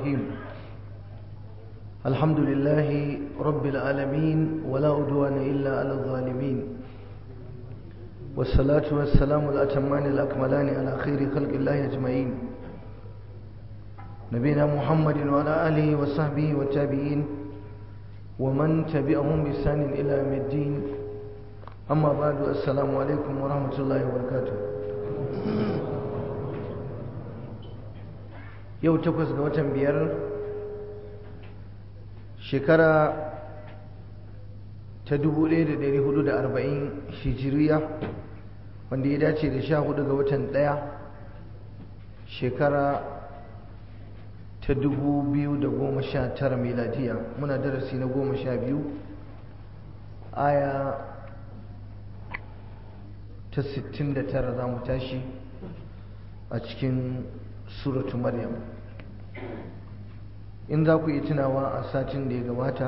الرحيم الحمد لله رب العالمين ولا عدوان إلا على الظالمين والصلاة والسلام الأتمان الأكملان على خير خلق الله أجمعين نبينا محمد وعلى آله وصحبه والتابعين ومن تبعهم بإحسان إلى يوم الدين أما بعد السلام عليكم ورحمة الله وبركاته yau takwas ga watan biyar shekara ta 1440 hijiriya wanda ya dace da sha hudu ga watan daya shekara ta 2019 miladiya muna darasi na goma sha biyu aya ta 69 za mu tashi a cikin suratu maryam in za ku yi tunawa a satin da ya gabata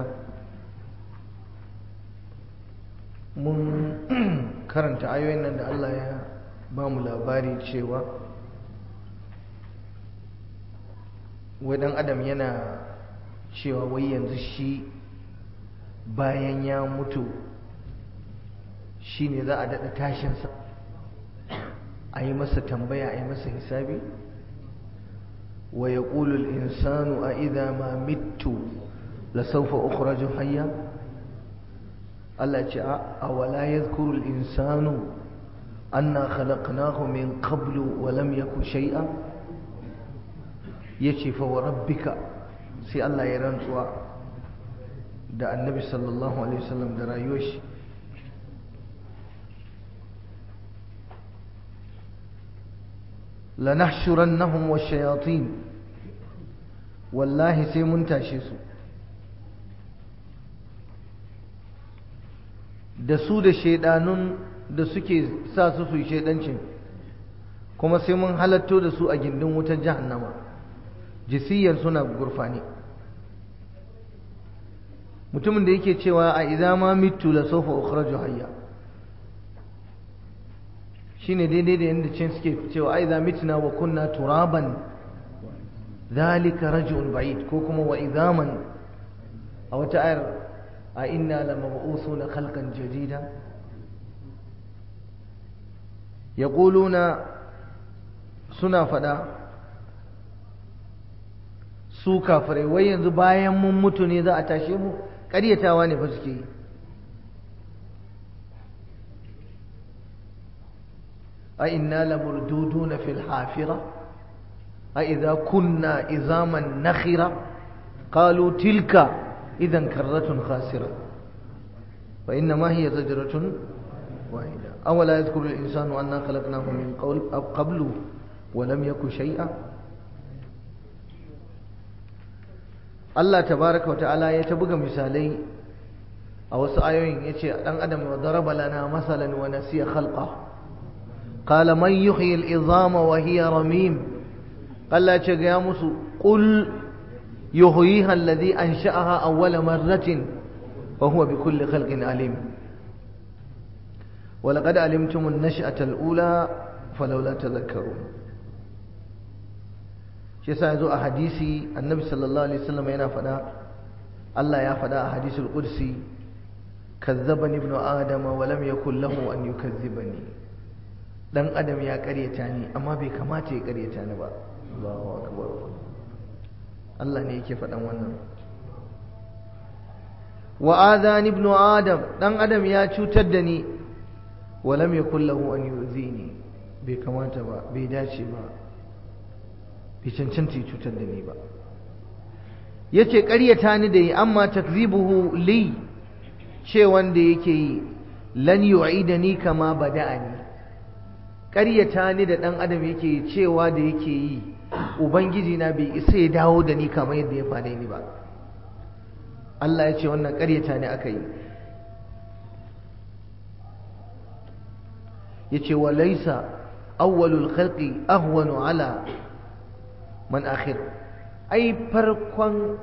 mun karanta ayoyin nan da Allah ya ba mu labari cewa wai dan adam yana cewa wai yanzu shi bayan ya mutu shi ne za a daɗa tashinsa a yi masa tambaya a yi masa hisabi ويقول الإنسان أإذا ما مت لسوف أخرج حيا الله جاء أولا يذكر الإنسان أنا خلقناه من قبل ولم يكن شيئا يشي فوربك سي الله يرنسوا da annabi sallallahu alaihi wasallam da rayuwar shi lanahshurannahum washayatin wallahi sai mun tashe su da su da shaidanun da suke sa su su shaidancin kuma sai mun halatto da su a gindin wutar jahannama jisiyar suna gurfani mutumin da yake cewa a idza ma mitu la sawfa ukhraju hayya shine daidai da yadda cin suke cewa ai za mitna wa kunna turaban zalika raj'un ba'id ko kuma wa idaman a wata ayar a inna lamab'usuna khalqan jadida yaquluna suna fada su kafirai wai yanzu bayan mun mutu ne za a tashe mu ƙaryatawa ne fa suke yi أئنا لمردودون في الحافرة أئذا كنا إزاما نخرة قالوا تلك إذا كرة خاسرة وإنما هي زجرة واحدة أولا يذكر الإنسان أنا خلقناه من قول أو قبل ولم يك شيئا Allah tabaraka wa ta'ala ya ta buga misalai a wasu ayoyin yace dan adam wa daraba lana masalan wa nasiya khalqa قال من يحيي العظام وهي رميم قال لا يا مسو قل يحييها الذي أنشأها أول مرة وهو بكل خلق عليم ولقد علمتم النشأة الأولى فلولا تذكرون shi yasa yazo a hadisi annabi sallallahu alaihi wasallam yana fada Allah ya fada a hadisul qudsi kazzabani ibnu adama wa lam yakul lahu an yukazzibani dan adam ya karyata ni amma bai kamata ya karyata ni ba Allahu akbar Allah ne yake faɗan wannan wa adhan ibnu adam dan adam ya cutar da ni wa lam yakul lahu an yuzini bai kamata ba bai dace ba bai cancanta cutar da ni ba yace karyata ni da yi amma takzibuhu li ce wanda yake yi lan yu'idani kama bada'ani ƙaryata ni da ɗan adam yake cewa da yake yi ubangiji na bai isa ya dawo da ni kamar yadda ya faɗe ni ba Allah ya ce wannan ƙaryata ne aka yi ya ce wa laisa awwalul khalqi ahwanu ala man akhir ai farkon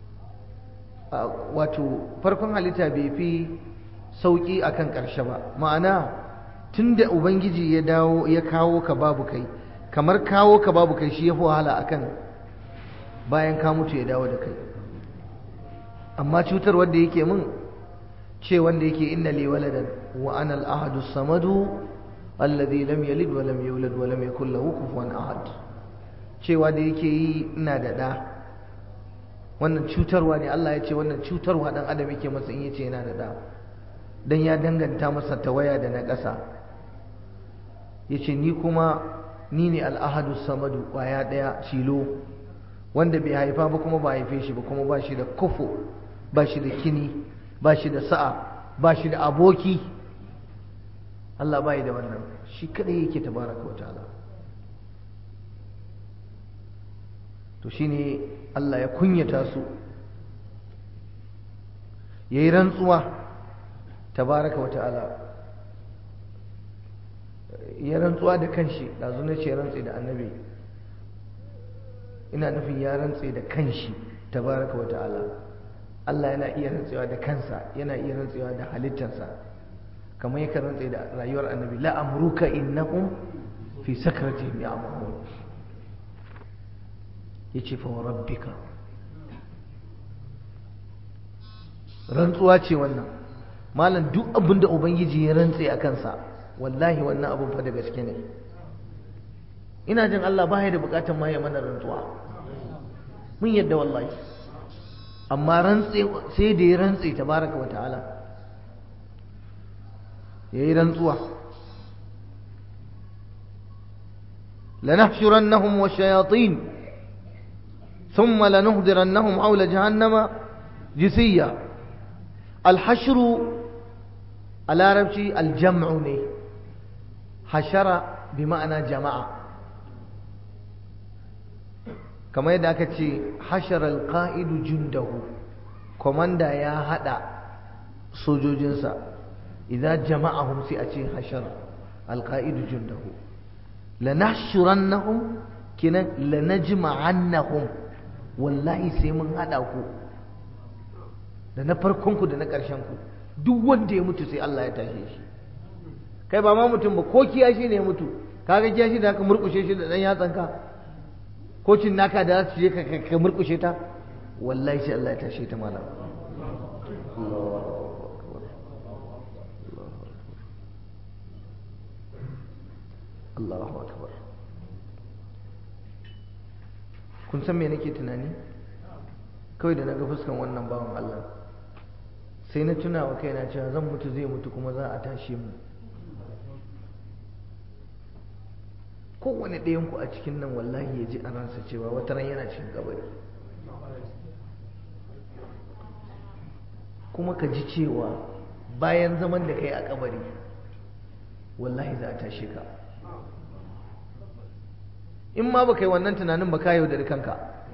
wato farkon halitta bai fi sauki akan ƙarshe ba ma'ana tunda ubangiji ya dawo ya kawo ka babu kai kamar kawo ka babu kai shi ya fi wahala akan bayan ka mutu ya dawo da kai amma cutar wanda yake min ce wanda yake inna li waladan wa ana al-ahadu samadu alladhi lam yalid wa lam yulad wa lam yakul lahu kufuwan ahad cewa da yake yi ina da da wannan cutarwa ne Allah ya ce wannan cutarwa dan adam yake masa in yace yana da da dan ya danganta masa tawaya da na ƙasa yace ni kuma ni ne al-ahadu samadu kwaya daya cilo wanda bai haifa ba kuma ba haife shi ba kuma ba shi da kufu ba shi da kini ba shi da sa'a ba shi da aboki Allah bai da wannan shi kadai yake tabaraka wa ta'ala to shine Allah ya kunyata su yayi rantsuwa tabaraka wa ta'ala ya rantsuwa da kanshi dazu na ce rantsi da annabi ina nufin ya rantse da kanshi tabaraka wa ta'ala Allah yana iya rantsewa da kansa yana iya rantsewa da halittarsa kamar yakan rantse da rayuwar annabi la amruka innahum fi sakratihim ya'mahun yace fa rabbika rantsuwa ce wannan malam duk abinda ubangiji ya rantse a kansa wallahi wannan abun fa da gaske ne ina jin Allah ba ya da bukatar ma ya mana rantsuwa mun yadda wallahi amma rantse sai da ya rantse tabaraka wa ta'ala yayi rantsuwa لنحشرنهم والشياطين ثم لنهدرنهم حول جهنم جثيا الحشر العربي الجمع ne حشر بمعنى جماعه kamar yadda aka ce hashar alƙa'idu jundahu komanda ya haɗa sojojinsa idan jama'ahum sai a ce hashar alƙa'idu jundahu lanashurannahum kinan lanajma'annahum wallahi sai mun haɗa ku da na farkonku da na ƙarshenku duk wanda ya mutu sai Allah ya tashe shi kai ba ma mutum ba ko kiyashi ne ya mutu kaga kiyashi da aka murƙushe shi da ɗan yatsanka kocin naka da za su je ka murkushe ta wallahi sai Allah ya tashe ta malam Allahu akbar kun san me nake tunani kawai da naga fuskan wannan bawan Allah sai na tuna wa kaina cewa zan mutu zai mutu kuma za a tashe mu kowane ɗayanku a cikin nan wallahi ya ji a ransa cewa wata ran yana cikin kabari kuma ka ji cewa bayan zaman da kai a kabari wallahi za a tashe ka in ma ba kai wannan tunanin ba ka yaudari kanka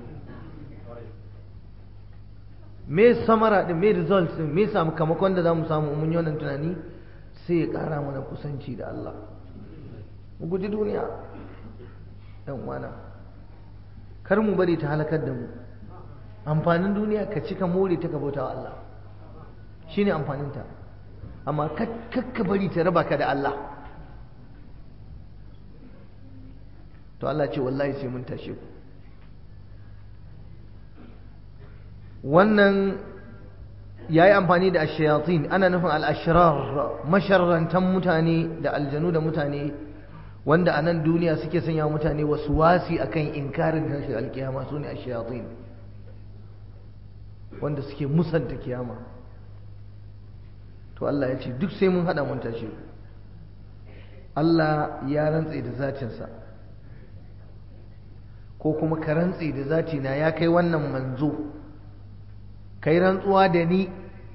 me samara din me result din me sakamakon da za mu samu mun yi wannan tunani sai ya ƙara mana kusanci da Allah mu guji duniya ɗan uwana kar mu bari ta halakar da mu amfanin duniya ka cika more ta ka bauta wa Allah shine amfaninta amma kakka bari ta raba ka da Allah to Allah ce wallahi sai mun tashe ku wannan ya yi amfani da ashayatin ana nufin al'ashirar masharrantan mutane da aljanu da mutane wanda a nan duniya suke sanya mutane wasu wasi akan inkarin tashi alkiyama su ne ashayatin wanda suke musanta kiyama to Allah ya ce duk sai mun hada mun tashi Allah ya rantse da zatinsa ko kuma ka rantse da zatina ya kai wannan manzo kai rantsuwa da ni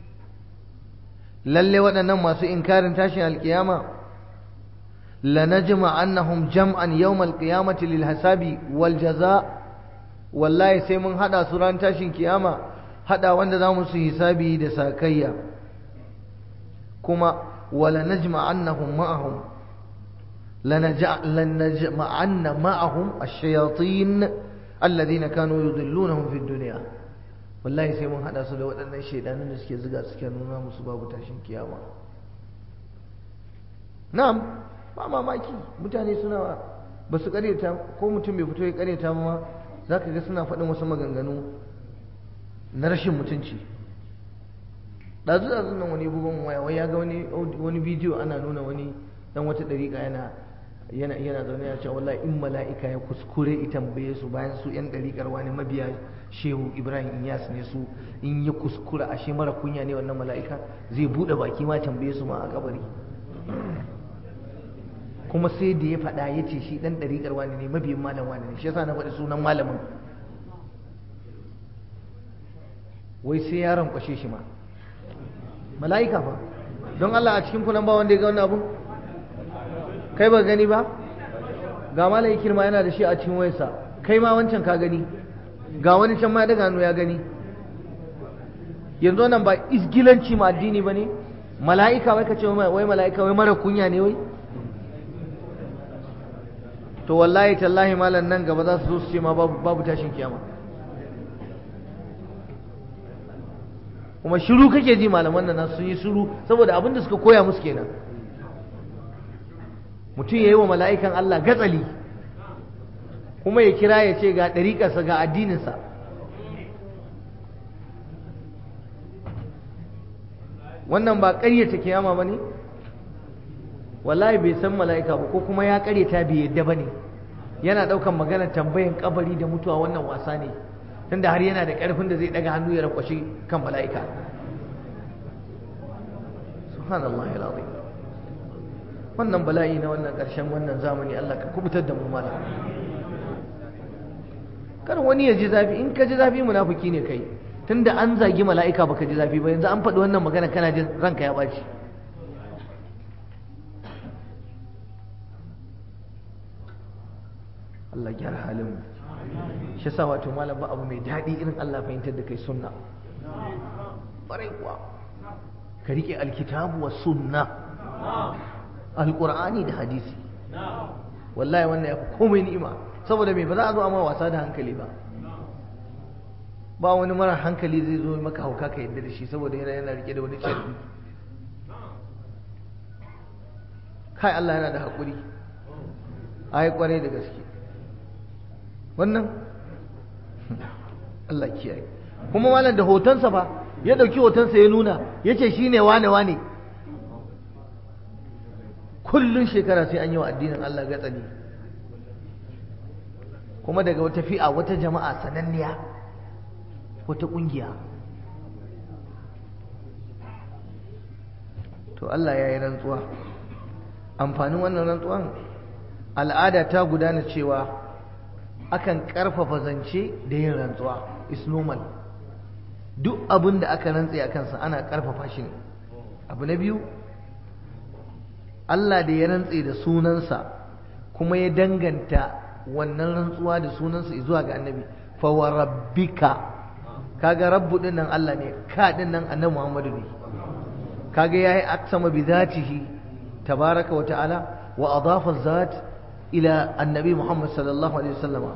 lalle waɗannan masu inkarin tashin alkiyama lanajma annahum jam'an yawm alqiyamati lil hasabi wal jaza wallahi sai mun hada su ran tashin kiyama hada wanda zamu su hisabi da sakayya kuma wala najma annahum ma'ahum lanajma anna ma'ahum ash-shayatin alladhina kanu yudillunahum fid dunya wallahi sai mun hada su da waɗannan shaidanun da suke ziga suke nuna musu babu tashin kiyama na'am ba mamaki mutane suna ba su karyata ko mutum bai fito ya karyata ma za ka ga suna faɗin wasu maganganu na rashin mutunci ɗazu ɗazu nan wani bugun waya wai ya ga wani wani bidiyo ana nuna wani dan wata ɗariƙa yana yana yana zaune ya ce wallahi in mala'ika ya kuskure ita tambaye su bayan su yan ɗariƙar wani mabiya shehu ibrahim inyas ne su in ya kuskura ashe mara kunya ne wannan mala'ika zai buɗe baki ma tambaye su ma a kabari kuma sai da ya faɗa ya ce shi ɗan ɗariƙar wani ne mabiyin malam wani ne shi yasa na faɗi sunan malamin wai sai ya rankwashe shi ma mala'ika fa don Allah a cikin kunan ba wanda ya ga wannan abun kai ba gani ba ga malayi kirma yana da shi a cikin wayarsa kai ma wancan ka gani ga wani can ma ya daga hannu ya gani yanzu nan ba isgilanci ma addini ba ne mala'ika wai ka ce wai mala'ika wai mara kunya ne wai to wallahi tallahi malam nan gaba za su zo su ce ma babu tashin kiyama kuma shiru kake ji malaman nan sun yi shiru saboda abin da suka koya musu kenan mutum ya yi wa mala'ikan Allah gatsali kuma ya kira ya ce ga ɗariƙarsa ga addininsa wannan ba ƙaryata kiyama ba ne wallahi bai san mala'ika ba ko kuma ya ƙaryata bai yadda ba ne yana ɗaukan magana tambayan kabari da mutuwa wannan wasa ne tunda har yana da ƙarfin da zai ɗaga hannu ya rakwashe kan mala'ika subhanallahi alazim wannan bala'i na wannan ƙarshen wannan zamani Allah ka kubutar da mu mala kar wani ya ji zafi in ka ji zafi munafiki ne kai tunda an zagi mala'ika baka ji zafi ba yanzu an faɗi wannan magana kana jin ranka ya ɓaci Allah gyara halin mu shi sa wato malam ba abu mai daɗi irin Allah fahimtar da kai sunna ƙwarai kuwa ka riƙe alkitabu wa sunna alƙur'ani da hadisi wallahi wannan ya fi komai ni'ima saboda me ba za a zo amma wasa da hankali ba ba wani mara hankali zai zo maka hauka ka yadda da shi saboda yana yana rike da wani carbi kai Allah yana da haƙuri ai kwarai da gaske wannan Allah kiyaye kuma malam da hotonsa ba ya ɗauki hotonsa ya nuna ya ce shi ne wane wane kullum shekara sai an yi wa addinin Allah gatsali kuma daga wata fi'a wata jama'a sananniya wata ƙungiya to Allah ya yi rantsuwa amfanin wannan rantsuwan al'ada ta gudana cewa akan ƙarfafa zance da yin rantsuwa is normal duk abin da aka rantse a kansa ana ƙarfafa shi ne abu na biyu Allah da ya rantse da sunansa kuma ya danganta wannan rantsuwa da sunansa zuwa ga annabi fa wa rabbika kaga rabbu din nan Allah ne ka din nan annabi Muhammadu ne kaga yayi aksama bi zatihi tabaraka wa ta'ala wa adafa zat ila annabi Muhammad sallallahu alaihi wasallama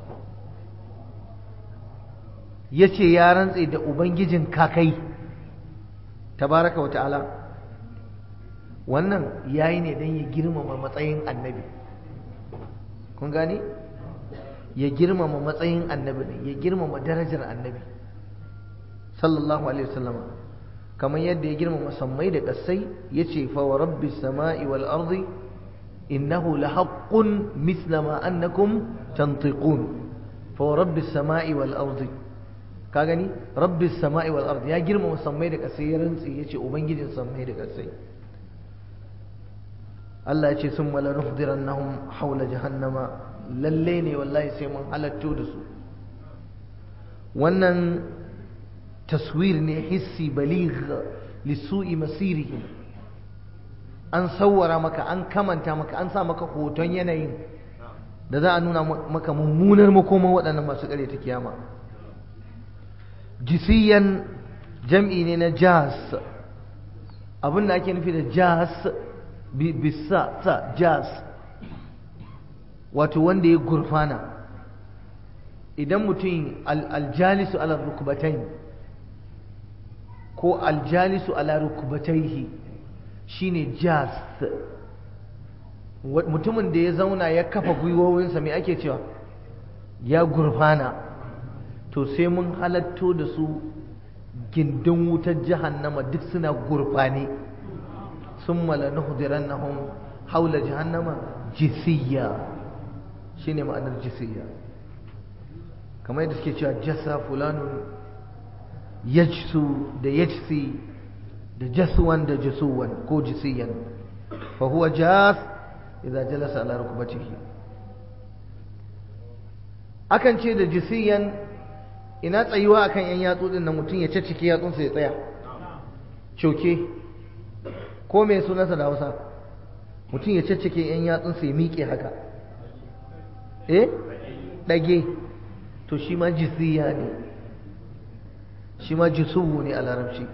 yace ya rantse da ubangijin kakai tabaraka wa ta'ala wannan yayi ne dan ya girmama matsayin annabi kun gane ya girmama matsayin annabi ne ya girmama darajar annabi sallallahu alaihi wasallama kamar yadda ya girmama sammai da ƙasai yace fa wa rabbis sama'i wal ardi innahu lahaqqun mithla ma annakum tantiqun fa wa rabbis sama'i wal ardi ka gani rabbis sama'i wal ardi ya girmama sammai da ƙasai ya rantsi yace ubangijin sammai da ƙasai Allah ya ce sun mala nuhdirannahum haula jahannama lalle ne wallahi sai mun halatto da su wannan taswir ne hissi baligh lisu'i masirihim an sawwara maka an kamanta maka an sa maka hoton yanayin da za a nuna maka mummunar makoman waɗannan masu ƙare ta kiyama jisiyan jam'i ne na jas abin da ake nufi da jas bisa sa jas wato wanda ya gurfana idan mutum aljalisu ala rukubatai ko aljalisu ala rukubataihi shine jas mutumin da ya zauna ya kafa gwiwowinsa mai ake cewa ya gurfana to sai mun halatto da su gindin wutar jahannama duk suna gurfane sun mala nuhdirannahum haula jahannama jisiyya shine ma'anar jisiyya kamar yadda suke cewa jasa fulanun yajsu da yajsi da jasuwan da jasuwan ko jisiyan fa huwa jas idza jalasa ala rukbatihi akan ce da jisiyan ina tsayuwa akan yan yatsu din nan mutum ya caccike yatsunsa ya tsaya coke ko mai sunansa da Hausa mutum ya caccake yan yatsunsa ya miƙe haka eh dage to shi ma jisiya ne shi ma jisuwu ne a larabci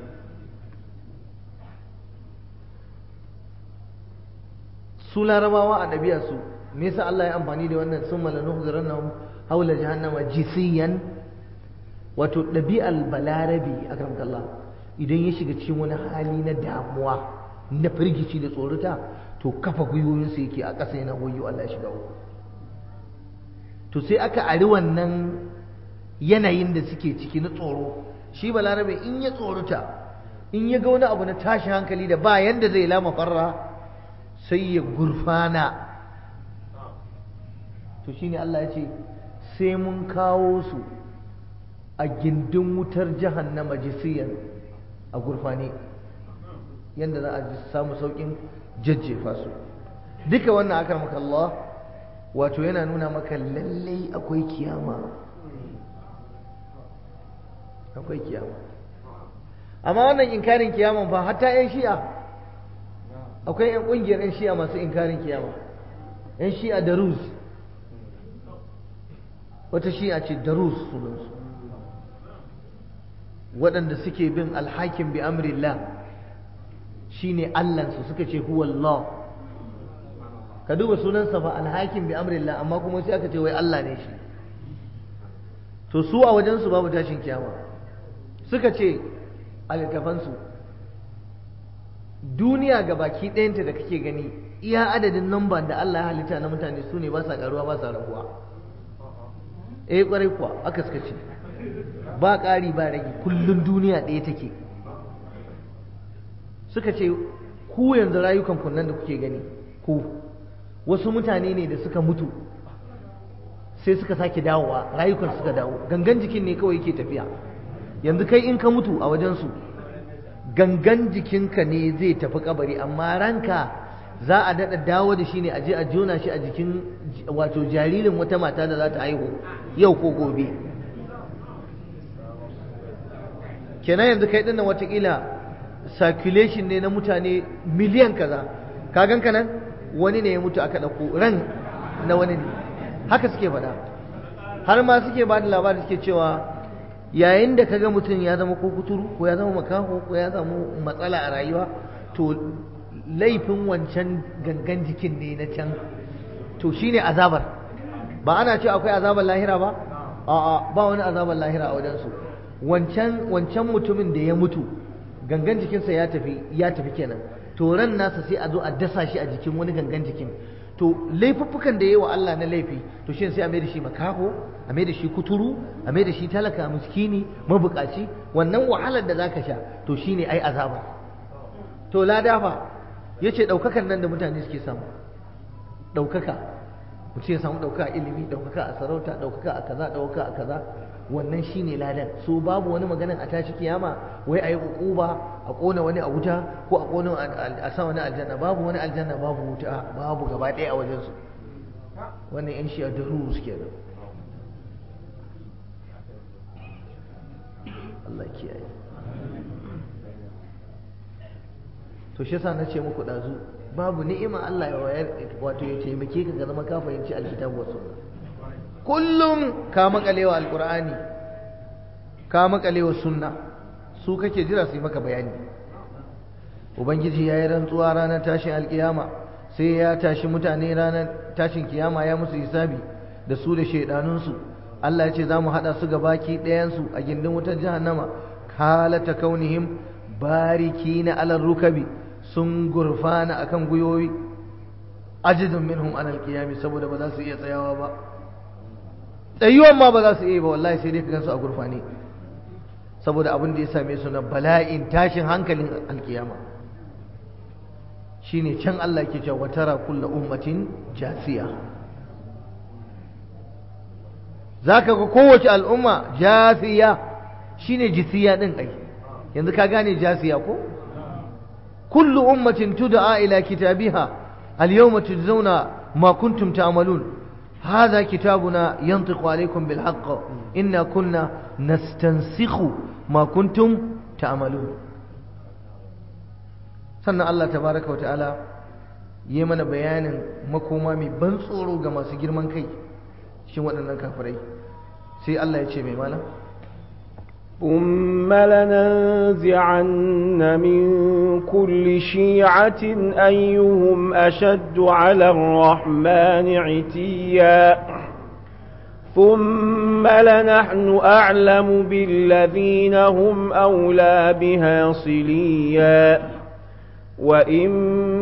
su larabawa a ɗabi'arsu me yasa Allah ya amfani da wannan sun malanu zarannahum haula jahannama jisiyan wato ɗabi'ar balarabi akramkallah idan ya shiga cikin wani hali na damuwa na firgici da tsorata to kafa gwiwoyinsa yake a ƙasa yana wayo Allah ya shiga uku to sai aka ari wannan yanayin da suke ciki na tsoro shi balarabe in ya tsorata in ya ga wani abu na tashi hankali da ba yanda zai lama farra sai ya gurfana to shine Allah ya ce sai mun kawo su a gindin wutar jahannama jisiyan a gurfane yanda za a samu saukin jajjefa su duka wannan akar maka Allah wato yana nuna maka lallai akwai kiyama akwai kiyama amma wannan inkarin kiyaman fa hatta 'yan shi'a akwai 'yan ƙungiyar 'yan shi'a masu inkarin kiyama 'yan shi'a da rus wata shi'a ce da rus sunansu waɗanda suke bin alhakin bi amrillah shine allansu suka ce huwa Allah ka duba sunansa fa alhakin bi amrillah amma kuma sai aka ce wai Allah ne shi to su a wajensu babu tashin kiyama suka ce a littafansu duniya ga baki ɗayanta da kake gani iya adadin namba da Allah ya halitta na mutane su ne ba sa ƙaruwa ba sa raguwa eh ƙwarai kuwa aka suka ce ba ƙari ba rage kullum duniya ɗaya take suka ce ku yanzu rayukan kunnan da kuke gani ku wasu mutane ne da suka mutu sai suka sake dawowa rayukan suka dawo gangan jikin ne kawai yake tafiya yanzu kai in ka mutu a wajensu gangan jikinka ne zai tafi kabari amma ranka za a daɗa dawo da shi ne a je a jona shi a jikin wato jaririn wata mata da za ta haihu yau ko gobe kenan yanzu kai dinnan watakila circulation ne na mutane miliyan kaza ka ganka nan wani ne ya mutu aka ɗauko ran na wani ne haka suke faɗa har ma suke ba da labari suke cewa yayin da kaga mutum ya zama ko kuturu ko ya zama makaho ko ya samu matsala a rayuwa to laifin wancan gangan jikin ne na can to shine azabar ba ana ce akwai azabar lahira ba a'a ba wani azabar lahira a wajen su wancan wancan mutumin da ya mutu gangan jikinsa ya tafi ya tafi kenan to ran nasa sai a zo a dasa shi a jikin wani gangan jikin to laifuffukan da ya yi wa Allah na laifi to shi sai a mai da shi makaho a mai da shi kuturu a mai da shi talaka miskini mabukaci wannan wahalar da zaka sha to shine ai azaba to lada fa yace daukakan nan da mutane suke samu daukaka mutum ya samu daukaka a ilimi daukaka a sarauta daukaka a kaza daukaka a kaza wannan shine ladan so babu wani maganan a tashi kiyama wai ayi ukuba a kona wani a wuta ko a kona a sa wani aljanna babu wani aljanna babu wuta babu gaba ɗaya a wajen su wannan yan shi a daru suke nan Allah kiyaye to shi yasa nace muku dazu babu ni'ima Allah ya wayar wato ya taimake ka ga zama ka fahimci alkitabu wa sunna kullum ka makalewa alkur'ani ka makalewa sunna su kake jira su yi maka bayani ubangiji ya yi rantsuwa ranar tashin alkiyama sai ya tashi mutane ranar tashin kiyama ya musu hisabi da su da shaidanunsu Allah ya ce za mu haɗa su ga baki ɗayansu a gindin wutar jahannama halata kaunihim bariki na alar rukabi sun gurfana akan gwiwowi ajizun minhum anal qiyami saboda ba za su iya tsayawa ba tsayuwan ma ba za su iya ba wallahi sai dai ka gansu a gurfani saboda abin da ya same su na bala'in tashin hankalin alkiyama shine can Allah ke cewa watara kulla ummatin jasiya zaka ga kowace al'umma jasiya shine jisiya din ai yanzu ka gane jasiya ko kullu ummatin tud'a ila kitabiha al-yawma tujzauna ma kuntum ta'malun هذا كتابنا ينطق عليكم بالحق إنا كنا نستنسخ ما كنتم تعملون sannan Allah tabaraka wata'ala yi mana bayanin makoma mai ban tsoro ga masu girman kai cikin waɗannan kafirai sai Allah ya ce mai mana ثم لننزعن من كل شيعة أيهم أشد على الرحمن عتيا ثم لنحن أعلم بالذين هم أولى بها صليا وإن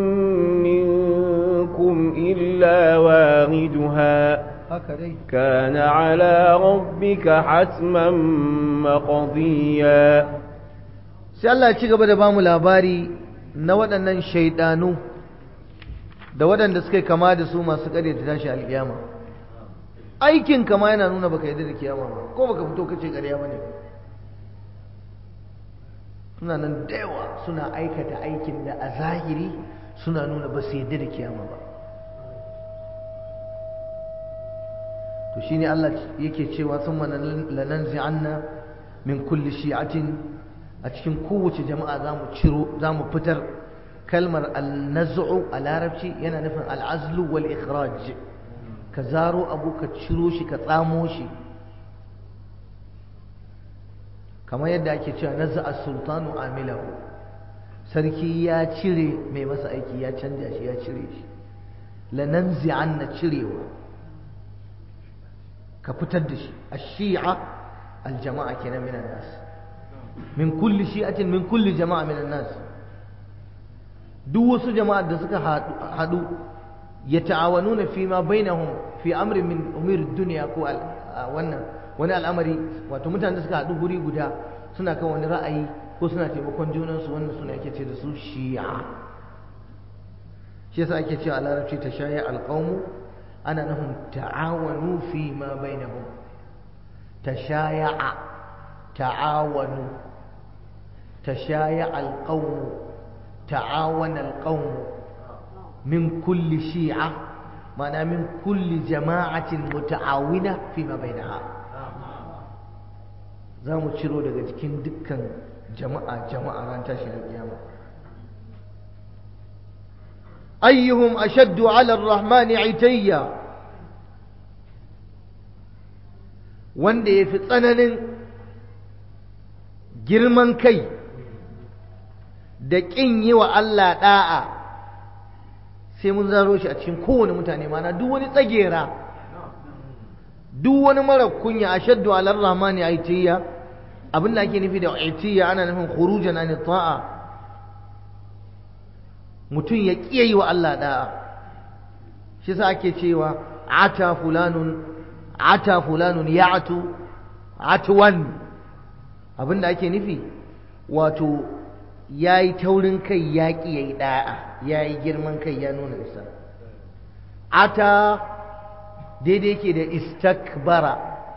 منكم إلا واردها كان على ربك حتما مقضيا sai Allah ya ci gaba da bamu labari na waɗannan shaidanu da waɗanda suka kama da su masu ƙarya ta tashi alƙiyama aikin kama yana nuna baka yadda da kiyama ba ko baka fito kace ƙarya bane suna nan da yawa suna aikata aikin da a zahiri suna nuna ba su yadda da kiyama ba to shine Allah yake cewa thumma lananzi'anna min kulli shi'atin a cikin kowace jama'a zamu ciro zamu fitar kalmar al-naz'u a larabci yana nufin al-azlu wal ikhraj ka zaro abu ka ciro shi ka tsamo shi kamar yadda ake cewa naz'a sultanu amilahu sarki ya cire mai masa aiki ya canja shi ya cire shi lananzi'anna cirewa ka fitar da shi ash-shi'a al-jama'a kenan minan nas min kulli shi'atin min kulli jama'a minan nas duk wasu jama'a da suka hadu yata'awanuna fi ma bainahum fi amrin min umur dunya ko wannan wani al'amari wato mutanen da suka hadu guri guda suna kan wani ra'ayi ko suna taimakon junansu wannan suna ake ce da su shi'a shi yasa ake cewa a larabci ta shaya alqawmu ana nufin ta'awanu fi ma bainahum tashaya'a ta'awanu tashaya'a alqawmu ta'awana alqawmu min kulli shi'a ma'ana min kulli jama'atin muta'awina fi ma bainaha za mu ciro daga cikin dukkan jama'a jama'a ran tashin alƙiyama ayyuhum ashaddu ala ar-rahmani itayya wanda ya fi tsananin girman kai da ƙin yi wa Allah ɗa'a sai mun zaro shi a cikin kowane mutane mana duk wani tsagera duk wani mara kunya ashaddu ala ar-rahmani itayya abin da ake nufi da itiyya ana nufin khurujan an ta'a mutum ya kiyaye wa Allah da'a shi yasa ake cewa ata fulanun ata fulanun ya'tu atwan abin da ake nufi wato yayi taurin kai ya kiyaye da'a yayi girman kai ya nuna isa ata daidai yake da istakbara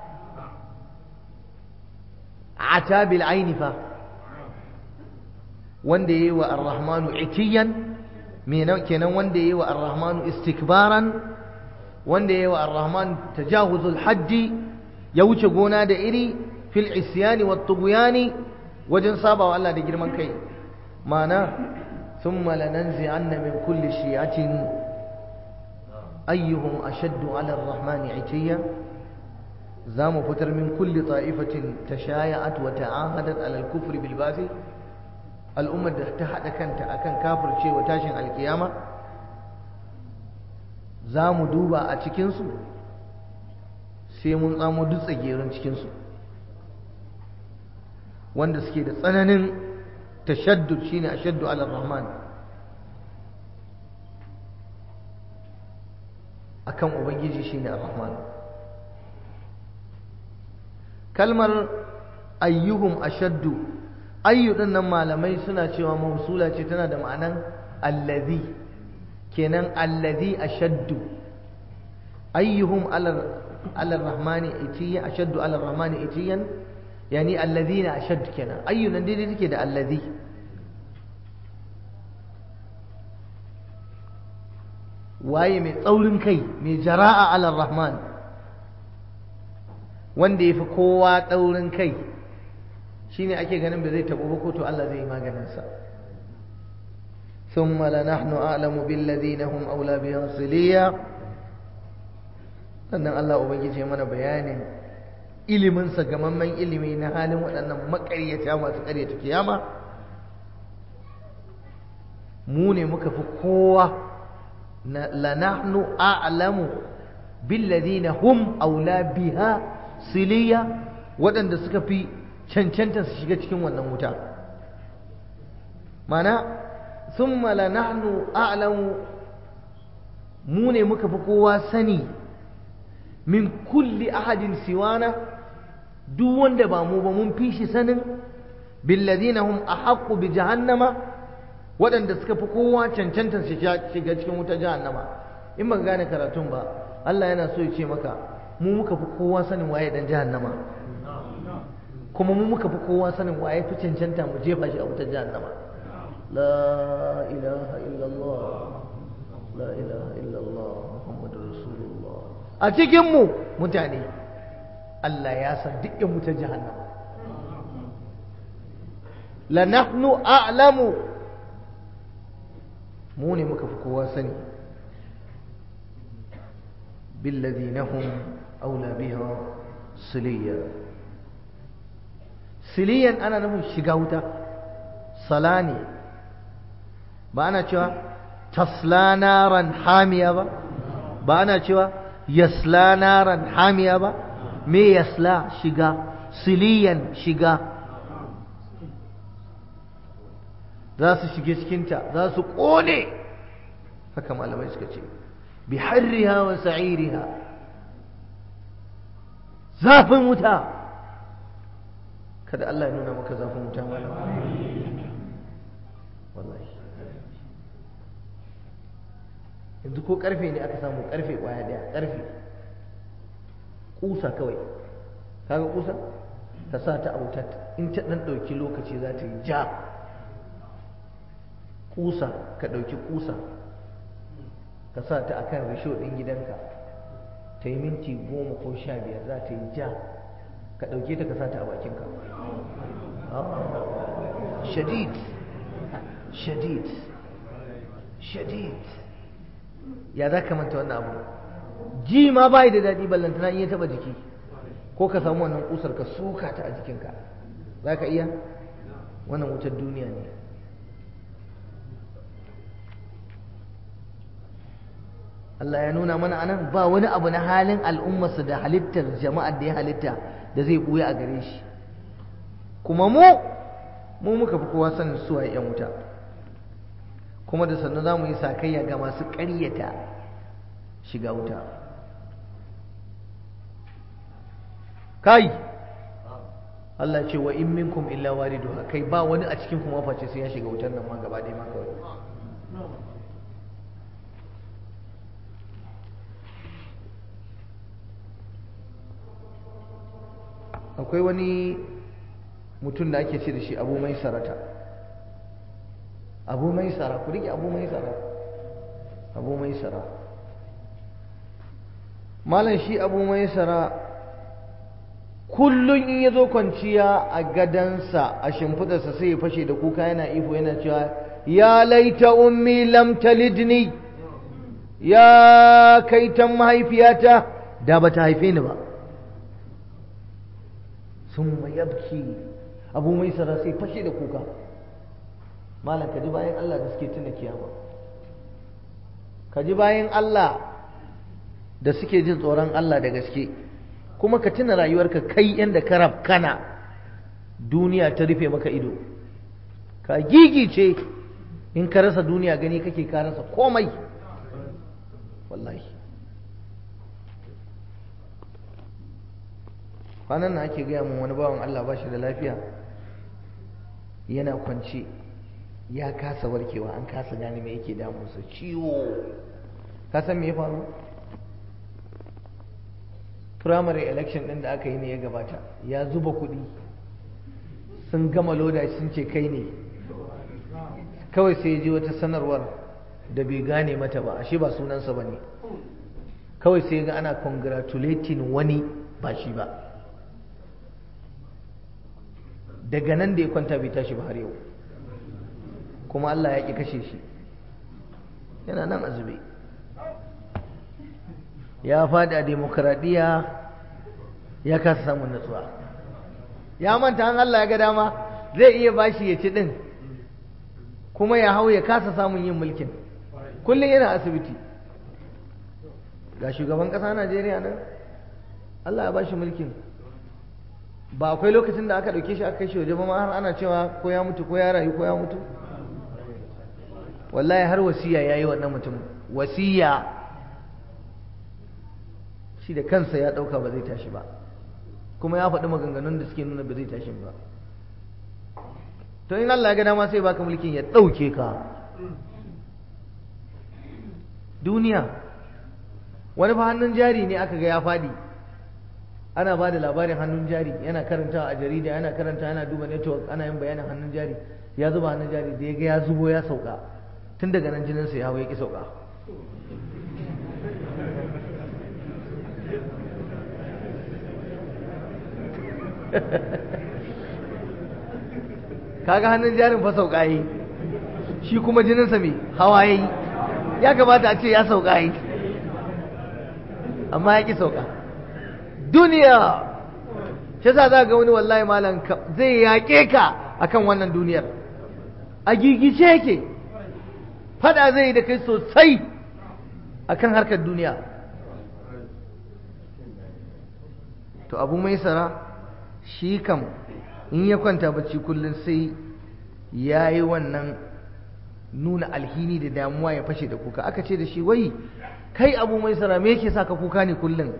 ata bil aini fa wanda yayi wa ar-rahmanu itiyan kenan wanda yayi wa ar-rahmanu istikbaran wanda yayi wa ar-rahman tajawuzul haddi ya wuce gona da iri fil isyani wat tughyani wajen sabawa Allah da girman kai mana thumma lananzi'anna min kulli shi'atin ayyuhum ashaddu 'ala ar-rahmani itiyan za mu fitar min kulli ta'ifatin tashaya'at wa ta'ahadat alal kufri bil basi al'ummar da ta hada kanta akan kafircewa tashin alkiyama za mu duba a cikin su sai mun tsamo duk tsagerun cikin su wanda suke da tsananin tashaddud shine ashaddu ala rahman akan ubangiji shine ar-rahman kalmar ayyuhum ashaddu ayyu din nan malamai suna cewa mausula ce tana da ma'anan allazi kenan allazi ashaddu ayyuhum ala rahmani itiyan ashaddu ala rahmani itiyan yani allazina ashadd kenan ayyu nan daidai take da allazi waye mai tsaurin kai mai jara'a ala rahman wanda ya fi kowa tsaurin kai shine ake ganin ba zai taɓo ba ko to Allah zai yi maganinsa ثم لنحن أعلم بالذين هم أولى بها صليا sannan Allah Ubangiji mana bayanin iliminsa gamamman ilimi na halin waɗannan maƙaryata masu ƙaryata kiyama mu ne muka fi kowa lanahnu a'lamu billadhina hum aula biha siliya waɗanda suka fi cancanta su shiga cikin wannan wuta mana thumma lanahnu a'lamu mu ne muka fi kowa sani min kulli ahadin siwana duk wanda ba mu ba mun fi shi sanin billadhina hum ahaqqu bi jahannama waɗanda suka fi kowa cancanta su shiga cikin wutar jahannama in ba gane karatun ba Allah yana so ya ce maka mu muka fi kowa sanin waye dan jahannama kuma mu muka fi kowa sanin waye fi cancanta mu jefa shi a wutar jahannama la ilaha illallah la ilaha illallah muhammadur rasulullah a cikin mu mutane Allah ya san duk yan wutar jahannama la nahnu a'lamu mu ne muka fi kowa sani billadhina hum aula biha siliya siliyan ana nufin shiga wuta sala ne ba ana cewa tasla naran hamiya ba ba ana cewa yasla naran hamiya ba me yasla shiga siliyan shiga za su shige cikinta za su ƙone haka malamai suka ce bi harriha wa sa'iriha zafin wuta kada Allah ya nuna maka zafin wuta malam wallahi yanzu ko karfe ne aka samu karfe kwaya daya karfe kusa kawai kaga kusa ka sa ta a wutar in ta dan dauki lokaci za ta yi ja kusa ka ɗauki kusa ka sa ta akan risho ɗin gidanka ta yi minti goma ko sha biyar za ta yi ja ka ɗauke ta ka sa ta a bakinka shadid shadid shadid ya za ka manta wannan abu ji ma bai da daɗi ballantana in ya taɓa jiki ko ka samu wannan kusar ka suka ta a jikinka za ka iya wannan wutar duniya ne Allah ya nuna mana anan ba wani abu na halin al'ummarsa da halittar jama'ar da ya halitta da zai buya a gare shi kuma mu mu muka fi kowa sanin suwa yan wuta kuma da sannu za mu yi sakayya ga masu ƙaryata shiga wuta kai Allah ce wa in minkum illa wariduha kai ba wani a cikin kuma face sai ya shiga wutar nan ma gaba ɗaya ma kawai akwai wani mutum da ake ce da shi abu mai sarata abu mai sara ku rike abu mai sara abu mai sara malam shi abu mai sara kullum in ya zo kwanciya a gadansa a shimfidarsa sai ya fashe da kuka yana ifo yana cewa ya laita ummi lam talidni ya kaitan mahaifiyata da ba ta haife ni ba sun yabki abu mai sara sai fashe da kuka malam ka ji bayan Allah da suke tuna kiyama ka ji bayan Allah da suke jin tsoron Allah da gaske kuma ka tuna rayuwarka kai yanda ka kana duniya ta rufe maka ido ka gigice in ka rasa duniya gani kake ka rasa komai wallahi kwanan nan ake gaya mun wani bawan Allah ba shi da lafiya yana kwance ya kasa warkewa an kasa gane me yake damunsa ciwo ka san me ya faru primary election din da aka yi ne ya gabata ya zuba kuɗi sun gama loda sun ce kai ne kawai sai ya ji wata sanarwar da bai gane mata ba ashe ba sunansa ba ne kawai sai ga ana congratulating wani ba shi ba daga nan da ya kwanta bai tashi ba har yau kuma Allah ya ƙi kashe shi yana nan azube ya faɗi a demokaradiyya ya kasa samun natsuwa ya manta an Allah ya ga dama zai iya bashi ya ci ɗin kuma ya hau ya kasa samun yin mulkin kullum yana asibiti ga shugaban ƙasa Najeriya nan Allah ya bashi mulkin ba akwai lokacin da aka ɗauke shi aka kai shi waje ba ma har ana cewa ko ya mutu ko ya rayu ko ya mutu wallahi har wasiya ya yi wannan mutum wasiya shi da kansa ya ɗauka ba zai tashi ba kuma ya faɗi maganganun da suke nuna ba zai tashi ba to in Allah ya ga dama sai baka mulkin ya ɗauke ka duniya wani fa hannun jari ne aka ga ya faɗi ana ba da labarin hannun jari yana karantawa a jarida yana karanta yana duba network ana yin bayanin hannun jari ya zuba hannun jari da ya ga ya zubo ya sauka tun daga nan jininsa ya hau ya ƙi sauka kaga hannun jarin fa sauka yi shi kuma jininsa mai hawa ya yi ya kamata a ce ya sauka yi amma ya ƙi sauka duniya shi sa za ga wani wallahi malam zai yaƙe ka akan wannan duniyar a gigice yake fada zai yi da kai sosai akan harkar duniya to abu mai sara shi kam in ya kwanta bacci kullum sai ya yi wannan nuna alhini da damuwa ya fashe da kuka aka ce da shi wai kai abu mai sara me yake sa ka kuka ne kullum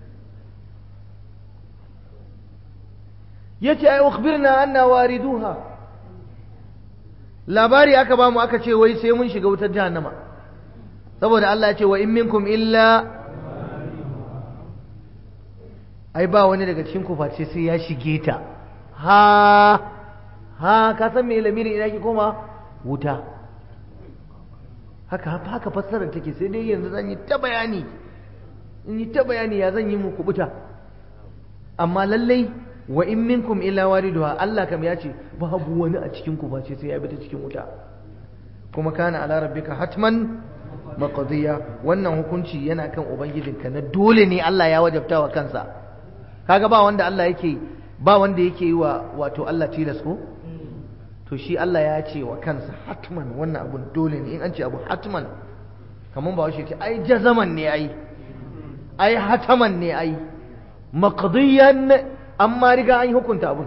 ya ce ai ukhbirna anna wariduha labari aka bamu aka ce wai sai mun shiga wutar jahannama saboda Allah ya ce wa in minkum illa ai ba wani daga cikin ku face sai ya shige ta ha ha ka san me lamirin ina ki koma wuta haka haka fassarar take sai dai yanzu zan yi ta bayani in yi ta bayani ya zan yi muku buta amma lallai wa in minkum illa wariduha Allah kam ya ce babu wani a cikin ku face sai ya bi ta cikin wuta kuma kana ala rabbika hatman maqdiya wannan hukunci yana kan ubangijinka na dole ne Allah ya wajabta wa kansa kaga ba wanda Allah yake ba wanda yake yi wa wato Allah tilas ko to shi Allah ya ce wa kansa hatman wannan abun dole ne in an ce abu hatman kamar ba shi ce ai jazaman ne ai ai hataman ne ai maqdiyan amma riga an yi hukunta abun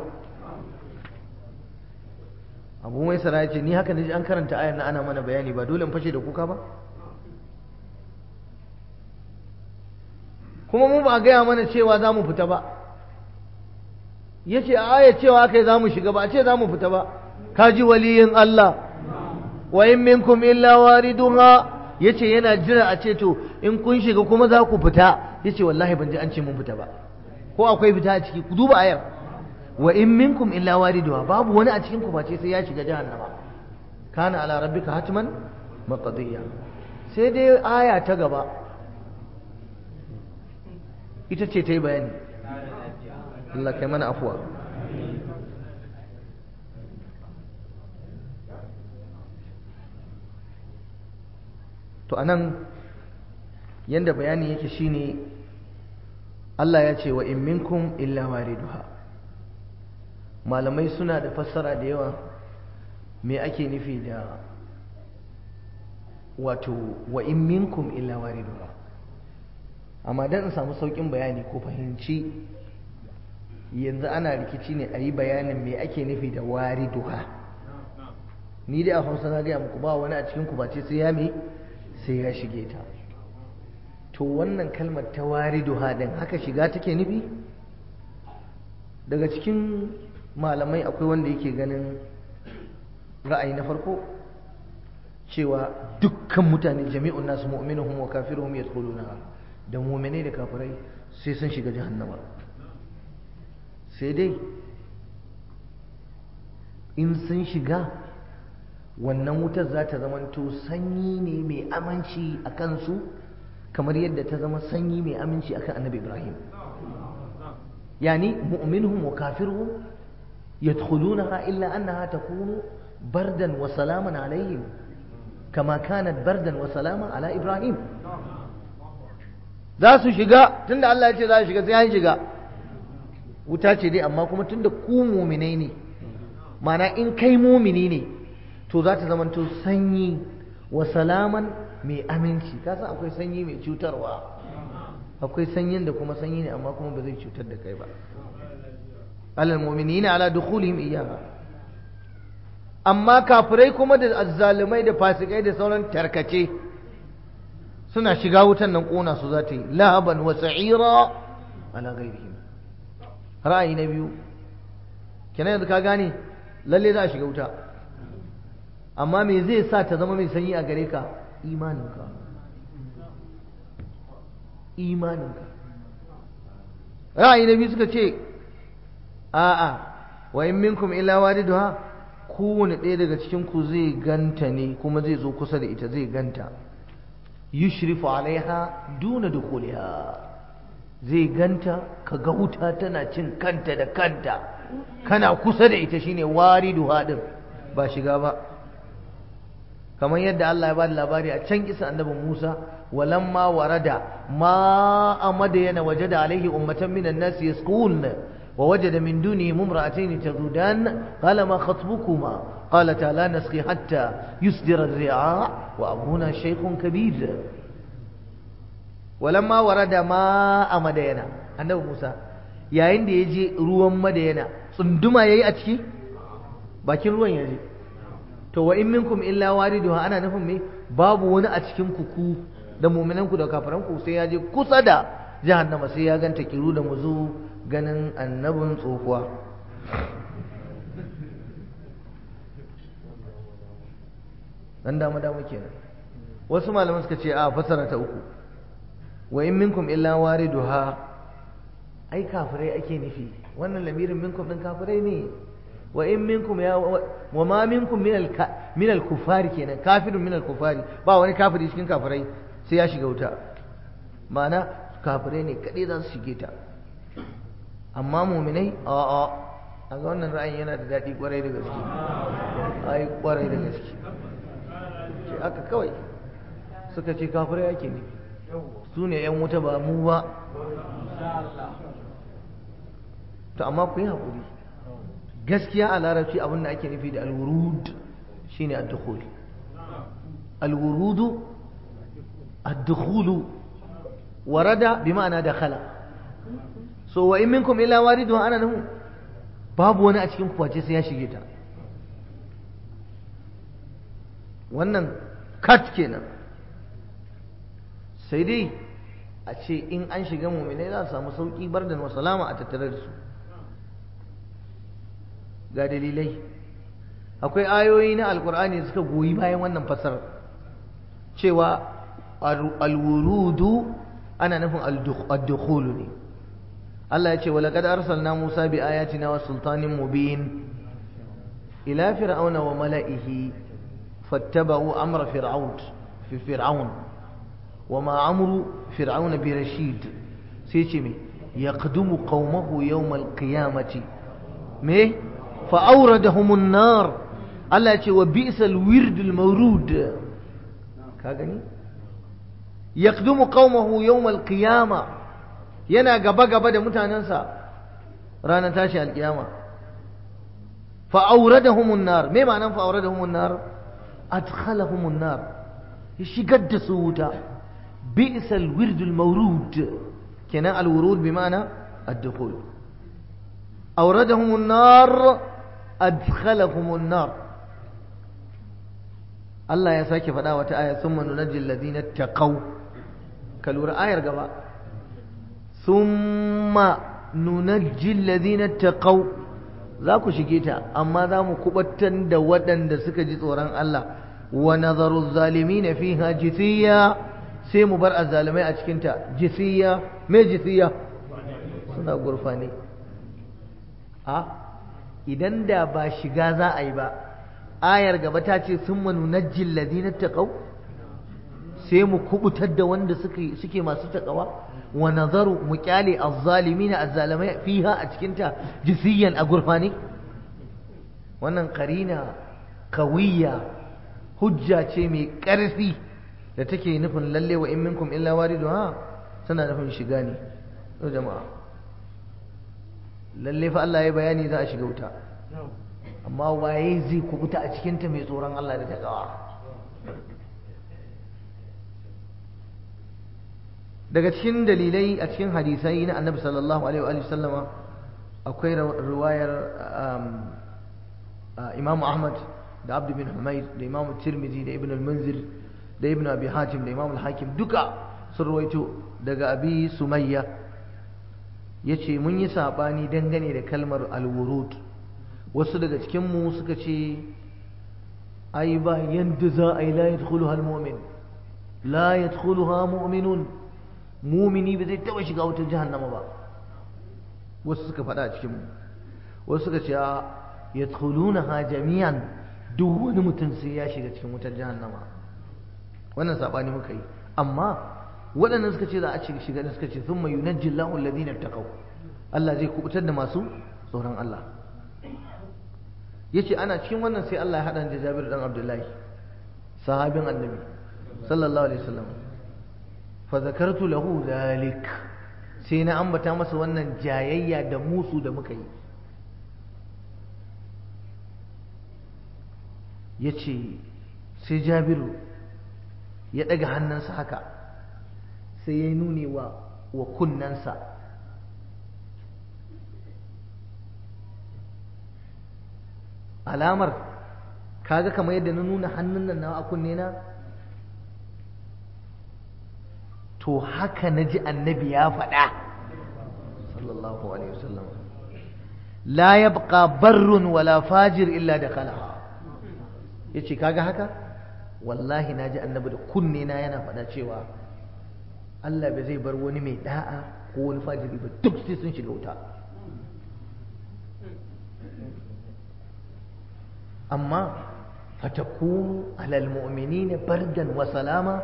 abu mai sara ya ce ni haka ne an karanta ayar na ana mana bayani ba dole in fashe da kuka ba kuma mu ba a gaya mana cewa za mu fita ba ya ce a aya cewa aka yi za mu shiga ba a ce za mu fita ba kaji waliyin Allah wa in minkum illa wariduha yace yana jira a ce to in kun shiga kuma za ku fita yace wallahi ban ji an ce mun fita ba ko akwai fita a ciki ku duba ayar wa in minkum illa wariduha babu wani a cikin ku face sai ya shiga jahannama kana ala rabbika hatman maqdiya sai dai aya ta gaba ita ce ta yi bayani Allah kai mana afuwa to anan yanda bayani yake shine Allah ya ce wa in minkum illa wariduha malamai suna da fassara da yawa me ake nufi da wato wa in minkum illa wariduha amma dan in samu saukin bayani ko fahimci yanzu ana rikici ne a yi bayanin me ake nufi da wariduha ni dai a hausa na gaya muku ba wani a cikin ku ba ce sai ya me sai ya shige ta to wannan kalmar ta wariduha din haka shiga take nufi daga cikin malamai akwai wanda yake ganin ra'ayi na farko cewa dukkan mutane jami'un nasu mu'minuhum wa kafiruhum yadkhuluna da mu'minai da kafirai sai sun shiga jahannama sai dai in sun shiga wannan wutar za ta zamanto sanyi ne mai aminci a kansu kamar yadda ta zama sanyi mai aminci akan annabi ibrahim yani mu'minuhum wa kafiruhum yadkhulunaha illa annaha takunu bardan wa salaman alaihim kama kanat bardan wa salaman ala ibrahim za su shiga tunda Allah ya ce za su shiga sai an shiga wuta ce dai amma kuma tunda ku muminai ne mana in kai mumini ne to za ta zamanto sanyi wa salaman mai aminci ka san akwai sanyi mai cutarwa akwai sanyin da kuma sanyi ne amma kuma ba zai cutar da kai ba alal mu'minina ala dukhulihim iyyaha amma kafirai kuma da azzalumai da fasikai da sauran tarkace suna shiga wutan nan kona su za ta yi lahaban wa sa'ira ala ghairihim ra'ayi na biyu kenan yanzu ka gane lalle za a shiga wuta amma me zai sa ta zama mai sanyi a gare ka imaninka imaninka ra'ayi na biyu suka ce a'a wa in minkum illa waliduha kowane ɗaya daga cikin ku zai ganta ne kuma zai zo kusa da ita zai ganta yushrifu alaiha duna dukhuliha zai ganta ka ga wuta tana cin kanta da kanta kana kusa da ita shine wariduha din ba shiga ba kamar yadda Allah ya ba da labari a can kisa annabi Musa walamma warada ma amadayana wajada alaihi ummatan minan nas yasqun wa wajada min duni mumra'atayn tazudan qala ma khatbukuma qalata la nasqi hatta yusdira ar-ri'a wa abuna shaykhun kabir walamma warada ma amadayana annabi Musa yayin da yaje ruwan madayana tsunduma yayi a ciki bakin ruwan yaje to wa in minkum illa wariduha ana nufin me babu wani a cikin ku ku da mu'minanku da kafiranku sai ya je kusa da jahannama sai ya ganta kiru da muzu ganin annabin tsohuwa dan dama dama kenan wasu malaman suka ce a fasara ta uku wa in minkum illa wariduha ai kafirai ake nufi wannan lamirin minkum din kafirai ne wa in minkum ya wa ma minkum min al min al kufari kenan kafirun min al kufari ba wani kafiri cikin kafirai sai ya shiga wuta ma'ana kafirai ne kadai za su shige ta amma mu'minai a a a ga wannan ra'ayin yana da daɗi kwarai da gaske ai kwarai da gaske ce aka kawai suka ce kafirai ake ne su ne yan wuta ba mu ba to amma ku yi haƙuri gaskiya a larabci abin da ake nufi da alwurud shine ad-dukhul alwurudu ad-dukhulu warada bi ma'ana dakhala so wa in minkum illa waridu ana nahu babu wani a cikin kwace sai ya shige ta wannan kat kenan sai dai a ce in an shiga mu'minai za su samu sauki bardan wa salama a tattare da su ga dalilai akwai ayoyi na alkur'ani suka goyi bayan wannan fasar cewa alwurudu ana nufin addukhulu ne Allah ya ce wa laqad arsalna Musa bi ayatina wa sultanin mubin ila fir'auna wa mala'ihi fattaba'u amra fir'aun fi fir'aun wa ma amru fir'aun bi rashid sai ce me yaqdumu qaumahu yawm al-qiyamati me فأوردهم النار الله يقول وبئس الورد المورود كاغني يقدم قومه يوم القيامة yana gaba gaba da mutanensa ranar tashi alkiyama fa auradahum an-nar me ma'anan fa auradahum an-nar adkhalahum an-nar ya shigar da su wuta bi'sa al-wird al-mawrud kenan al-wurud bi ma'ana ad-dukhul auradahum an-nar adkhalahum an-nar Allah ya sake faɗa wata aya summa nunajjil ladina taqaw ka lura ayar gaba summa nunajji alladhina taqaw za ku shige ta amma za mu kubattar da waɗanda suka ji tsoron Allah wa nazaru zalimina fiha jithiya sai mu bar azzalimai a cikin ta jithiya me jithiya suna gurfani a idan da ba shiga za a yi ba ayar gaba ta ce sun manunajji alladhina taqaw sai mu kubutar da wanda suke suke masu takawa wa nazaru mu kyale azzalimina azzalimai fiha a cikin ta jisiyan a gurfani wannan karina kawiyya hujja ce mai ƙarfi da take nufin lalle wa in minkum illa wariduha tana nufin shiga ne to jama'a lalle fa Allah ya bayani za a shiga wuta amma waye zai kubuta a cikin ta mai tsoron Allah da takawa daga cikin dalilai a cikin hadisai na annabi sallallahu alaihi wa sallama akwai riwayar imam ahmad da abdu bin humayd da imam tirmidhi da ibn al-munzir da ibn abi hatim da imam al-hakim duka sun rawaito daga abi sumayya yace mun yi sabani dangane da kalmar al-wurud wasu daga cikin mu suka ce ai ba yanda za a yi la yadkhuluha al-mu'min la yadkhuluha mu'minun mumini ba zai taba shiga wutar jahannama ba wasu suka faɗa a cikin wasu suka ce yadkhulunaha jami'an duk wani mutum sai ya shiga cikin wutar jahannama wannan sabani muka yi amma waɗannan suka ce za a shiga da suka ce thumma yunajji Allahu alladhina taqaw Allah zai kubutar da masu tsoron Allah yace ana cikin wannan sai Allah ya hada da Jabir dan Abdullahi sahabin Annabi sallallahu alaihi wasallam fazakartu lahu zalik sai na ambata masa wannan jayayya da musu da muka yi ya ce sai jabiru ya ɗaga hannunsa haka sai ya nune wa wa kunnensa alamar kaga kamar yadda na nuna hannun nan na a kunne na to haka na ji annabi ya faɗa sallallahu alaihi wasallam la yabqa barrun wala fajir illa da kalaha yace kaga haka wallahi na ji annabi da kunne na yana faɗa cewa Allah bai zai bar wani mai da'a ko wani fajiri ba duk sai sun shiga wuta amma fatakunu alal mu'minina bardan wa salama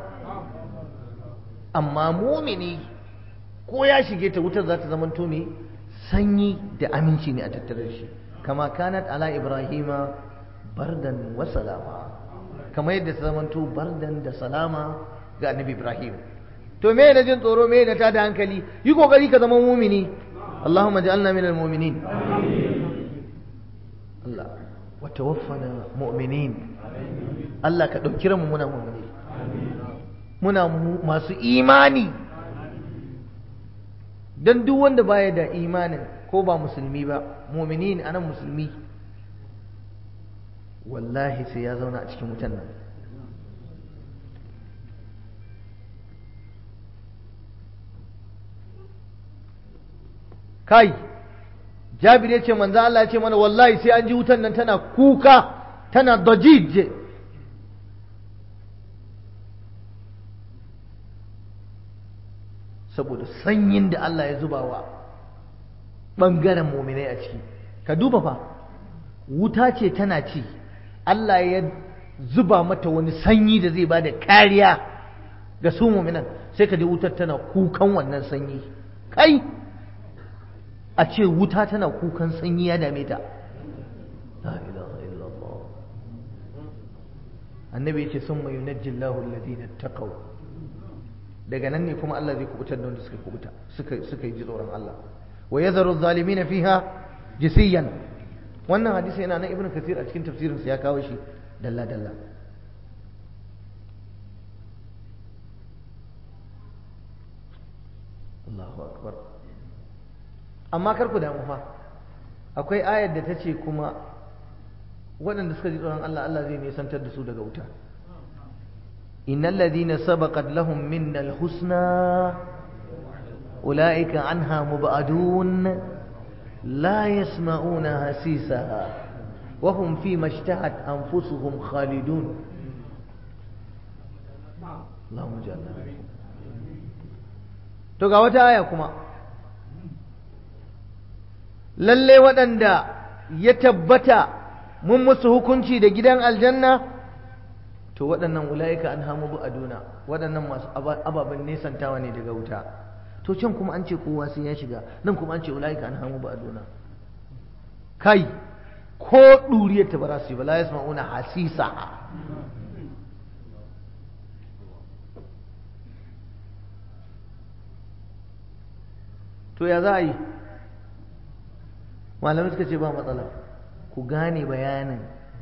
amma mumini ko ya shige ta wutar za ta zamanto ne sanyi da aminci ne a tattare shi kama kanat ala ibrahima bardan wa salama kama yadda ta zamanto bardan da salama ga annabi ibrahim to me na jin tsoro me na tada hankali yi kokari ka zama mumini allahumma ja'alna minal mu'minin Allah wa tawaffana mu'minin Allah ka dauki mu muna mu'mini muna masu imani don duk wanda baya da imanin ko ba musulmi ba mumini ne anan musulmi wallahi sai ya zauna a cikin wutan nan kai jabir ya ce manzo Allah ya ce mana wallahi sai an ji wutan nan tana kuka tana dajij saboda sanyin da Allah ya zuba wa ɓangaren muminai a ciki ka duba fa wuta ce tana ci Allah ya zuba mata wani sanyi da zai ba da kariya ga su muminan sai ka ji wutar tana kukan wannan sanyi kai a ce wuta tana kukan sanyi ya dame ta la ilaha illallah annabi ya ce sun mai yunajjillahu alladhina taqaw daga nan ne kuma Allah zai kubutar da wanda suka kubuta suka suka yi tsoron Allah wa yadharu zalimin fiha jisiyan wannan hadisi yana nan ibnu kathir a cikin tafsirin sa ya kawo shi dalla dalla Allahu akbar amma kar ku damu fa akwai ayar da ta ce kuma waɗanda suka ji tsoron Allah Allah zai nisantar da su daga wuta إن الذين سبقت لهم منا الحسنى أولئك عنها مبعدون لا يسمعون هسيسها وهم فيما اشتهت أنفسهم خالدون اللهم جعلنا to ga wata aya kuma lalle waɗanda ya tabbata mun musu hukunci da gidan aljanna to waɗannan ula'ika an hamu bu aduna waɗannan masu ababen nesantawa ne daga wuta to can kuma an ce kowa sai ya shiga nan kuma an ce ula'ika an hamu bu aduna kai ko ɗuriyar ta ba za su yi ba la yasma'una hasisa to ya za a yi malamai suka ce ba matsala ku gane bayanin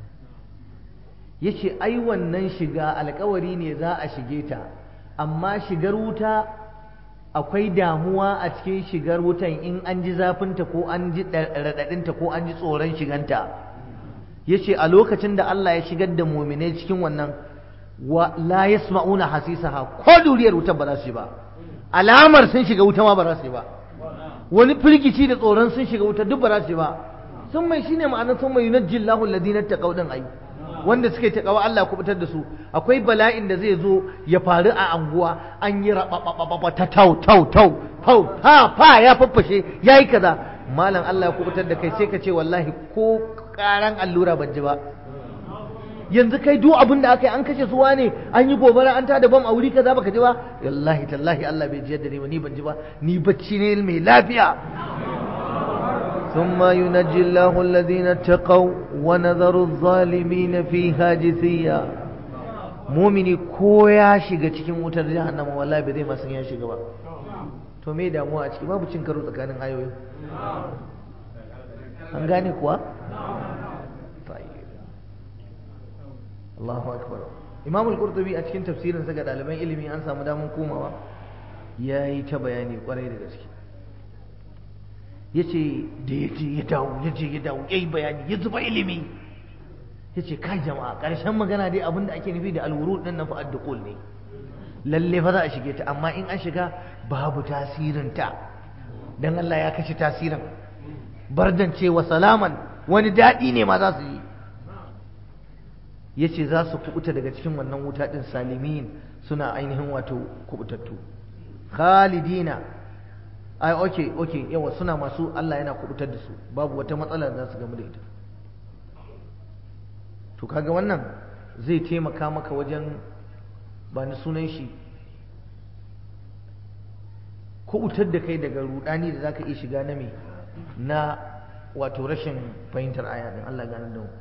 ya ce ai wannan shiga alkawari ne za a shige ta amma shigar wuta akwai damuwa a cikin shigar wutan in an ji zafinta ko an ji raɗaɗinta ko an ji tsoron shiganta ya ce a lokacin da Allah ya shigar da muminai cikin wannan wa la yasma'una hasisaha ko duriyar wutar ba za su yi ba alamar sun shiga wuta ma ba za su yi ba wani firgici da tsoron sun shiga wuta duk ba za su yi ba sun mai shine ma'anar sun mai yunajjillahu alladhina taqaw din ai wanda suke takawa Allah kubutar da su akwai bala'in da zai zo ya faru a anguwa an yi rabababa ta tau tau tau tau ha fa ya faffashe yayi kaza malam Allah ya kubutar da kai sai ka ce wallahi ko karan allura ban ji ba yanzu kai duk abin da aka yi an kashe suwa ne an yi gobara an tada bam a wuri kaza baka ji ba wallahi tallahi Allah bai ji yadda ni ba ni ban ji ba ni bacci ne mai lafiya ثم ينجي الله الذين اتقوا ونذر الظالمين فيها جثيا mumini ko ya shiga cikin wutar jahannama wallahi bai zai ma san ya shiga ba to me damuwa a ciki babu cin karo tsakanin ayoyi an gane kuwa Allahu akbar Imam al-Qurtubi a cikin tafsirin sa ga ɗaliban ilimi an samu damar komawa yayi ta bayani kwarai da gaske yace da yace ya dawo yace ya dawo yayi bayani ya zuba ilimi yace kai jama'a karshen magana dai abinda ake nufi da al-wurud din nan fa ad-duqul ne lalle fa za a shige ta amma in an shiga babu tasirin ta dan Allah ya kashe tasirin bardan ce wa salaman wani dadi ne ma za su yi yace za su kubuta daga cikin wannan wuta din salimin suna ainihin wato kubutattu khalidina ai okay okay yawa suna masu Allah yana kubutar da su babu wata matsala da za su gamu da ita to kaga wannan zai taimaka maka wajen ba ni sunan shi kubutar da kai daga rudani da zaka iya shiga na me na wato rashin fahimtar aya din Allah gane da mu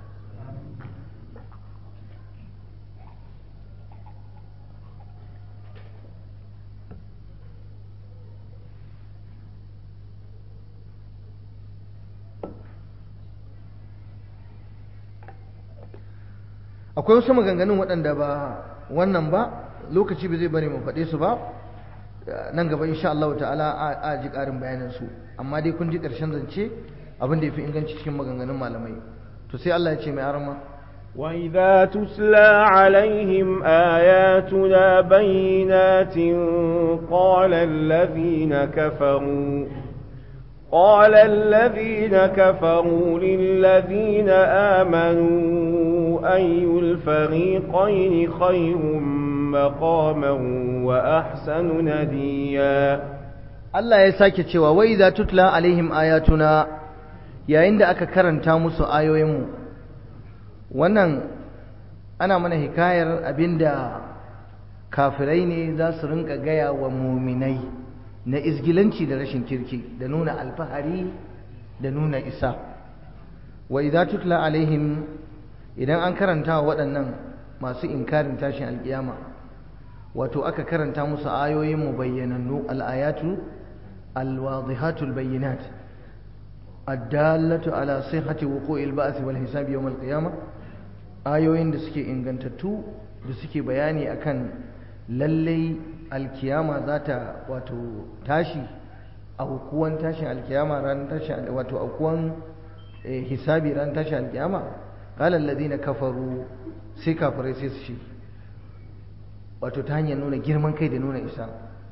akwai wasu maganganun waɗanda ba wannan ba lokaci ba zai bari mu faɗe su ba nan gaba insha Allah ta'ala a ji ƙarin bayanin su amma dai kun ji ƙarshen zance abin da yafi inganci cikin maganganun malamai to sai Allah ya ce mai arama وإذا تتلى عليهم آياتنا بينات قال الذين كفروا قال الذين كفروا للذين آمنوا أي الفريقين خير مقاما وأحسن نديا Allah ya sake cewa wai za tutla alaihim ayatuna yayin da aka karanta musu ayoyinmu wannan ana mana hikayar abinda kafirai ne za su rinka gaya wa muminai na izgilanci da rashin kirki da nuna alfahari da nuna isa wa idza tutla alaihim idan an karanta wa waɗannan masu inkarin tashin alkiyama wato aka karanta musu ayoyin mu bayyanannu al-ayatu al-wadihatu al-bayyinat ad-dallatu ala sihhati wuqu'i al-ba'th wal hisab yawm al-qiyamah ayoyin da suke ingantattu da suke bayani akan lallai alkiyama za ta wato tashi a hukuwan tashin alkiyama ran tashin wato aukuwan hisabi ran tashin alkiyama qala alladhina kafaru sai kafirai sai su shi wato ta hanyar nuna girman kai da nuna isa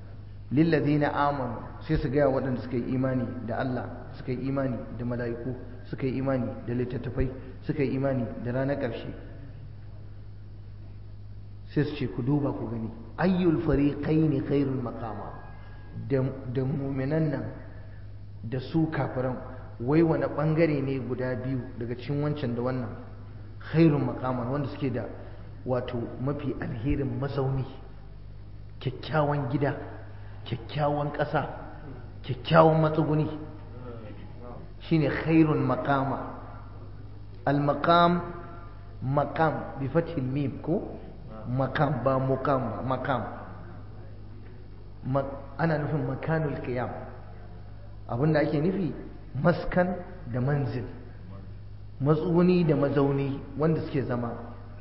lillazina amanu sai su gaya waɗanda suka yi imani da Allah suka yi imani da mala'iku suka yi imani da littattafai suka yi imani da ranar ƙarshe sai su ce ku duba ku gani ayyul fariqaini khairul maqama da muminan nan da su kafiran wai wani bangare ne guda biyu daga cikin wancan da wannan khairun maqaman wanda suke da wato mafi alherin mazauni kyakkyawan gida kyakkyawan ƙasa kyakkyawan matsuguni shine khairun maqama al-maqam maqam bi fathil mim ko maqam ba muqam ba maqam ana nufin makanul qiyam abinda ake nufi maskan da manzil matsuguni da mazauni wanda suke zama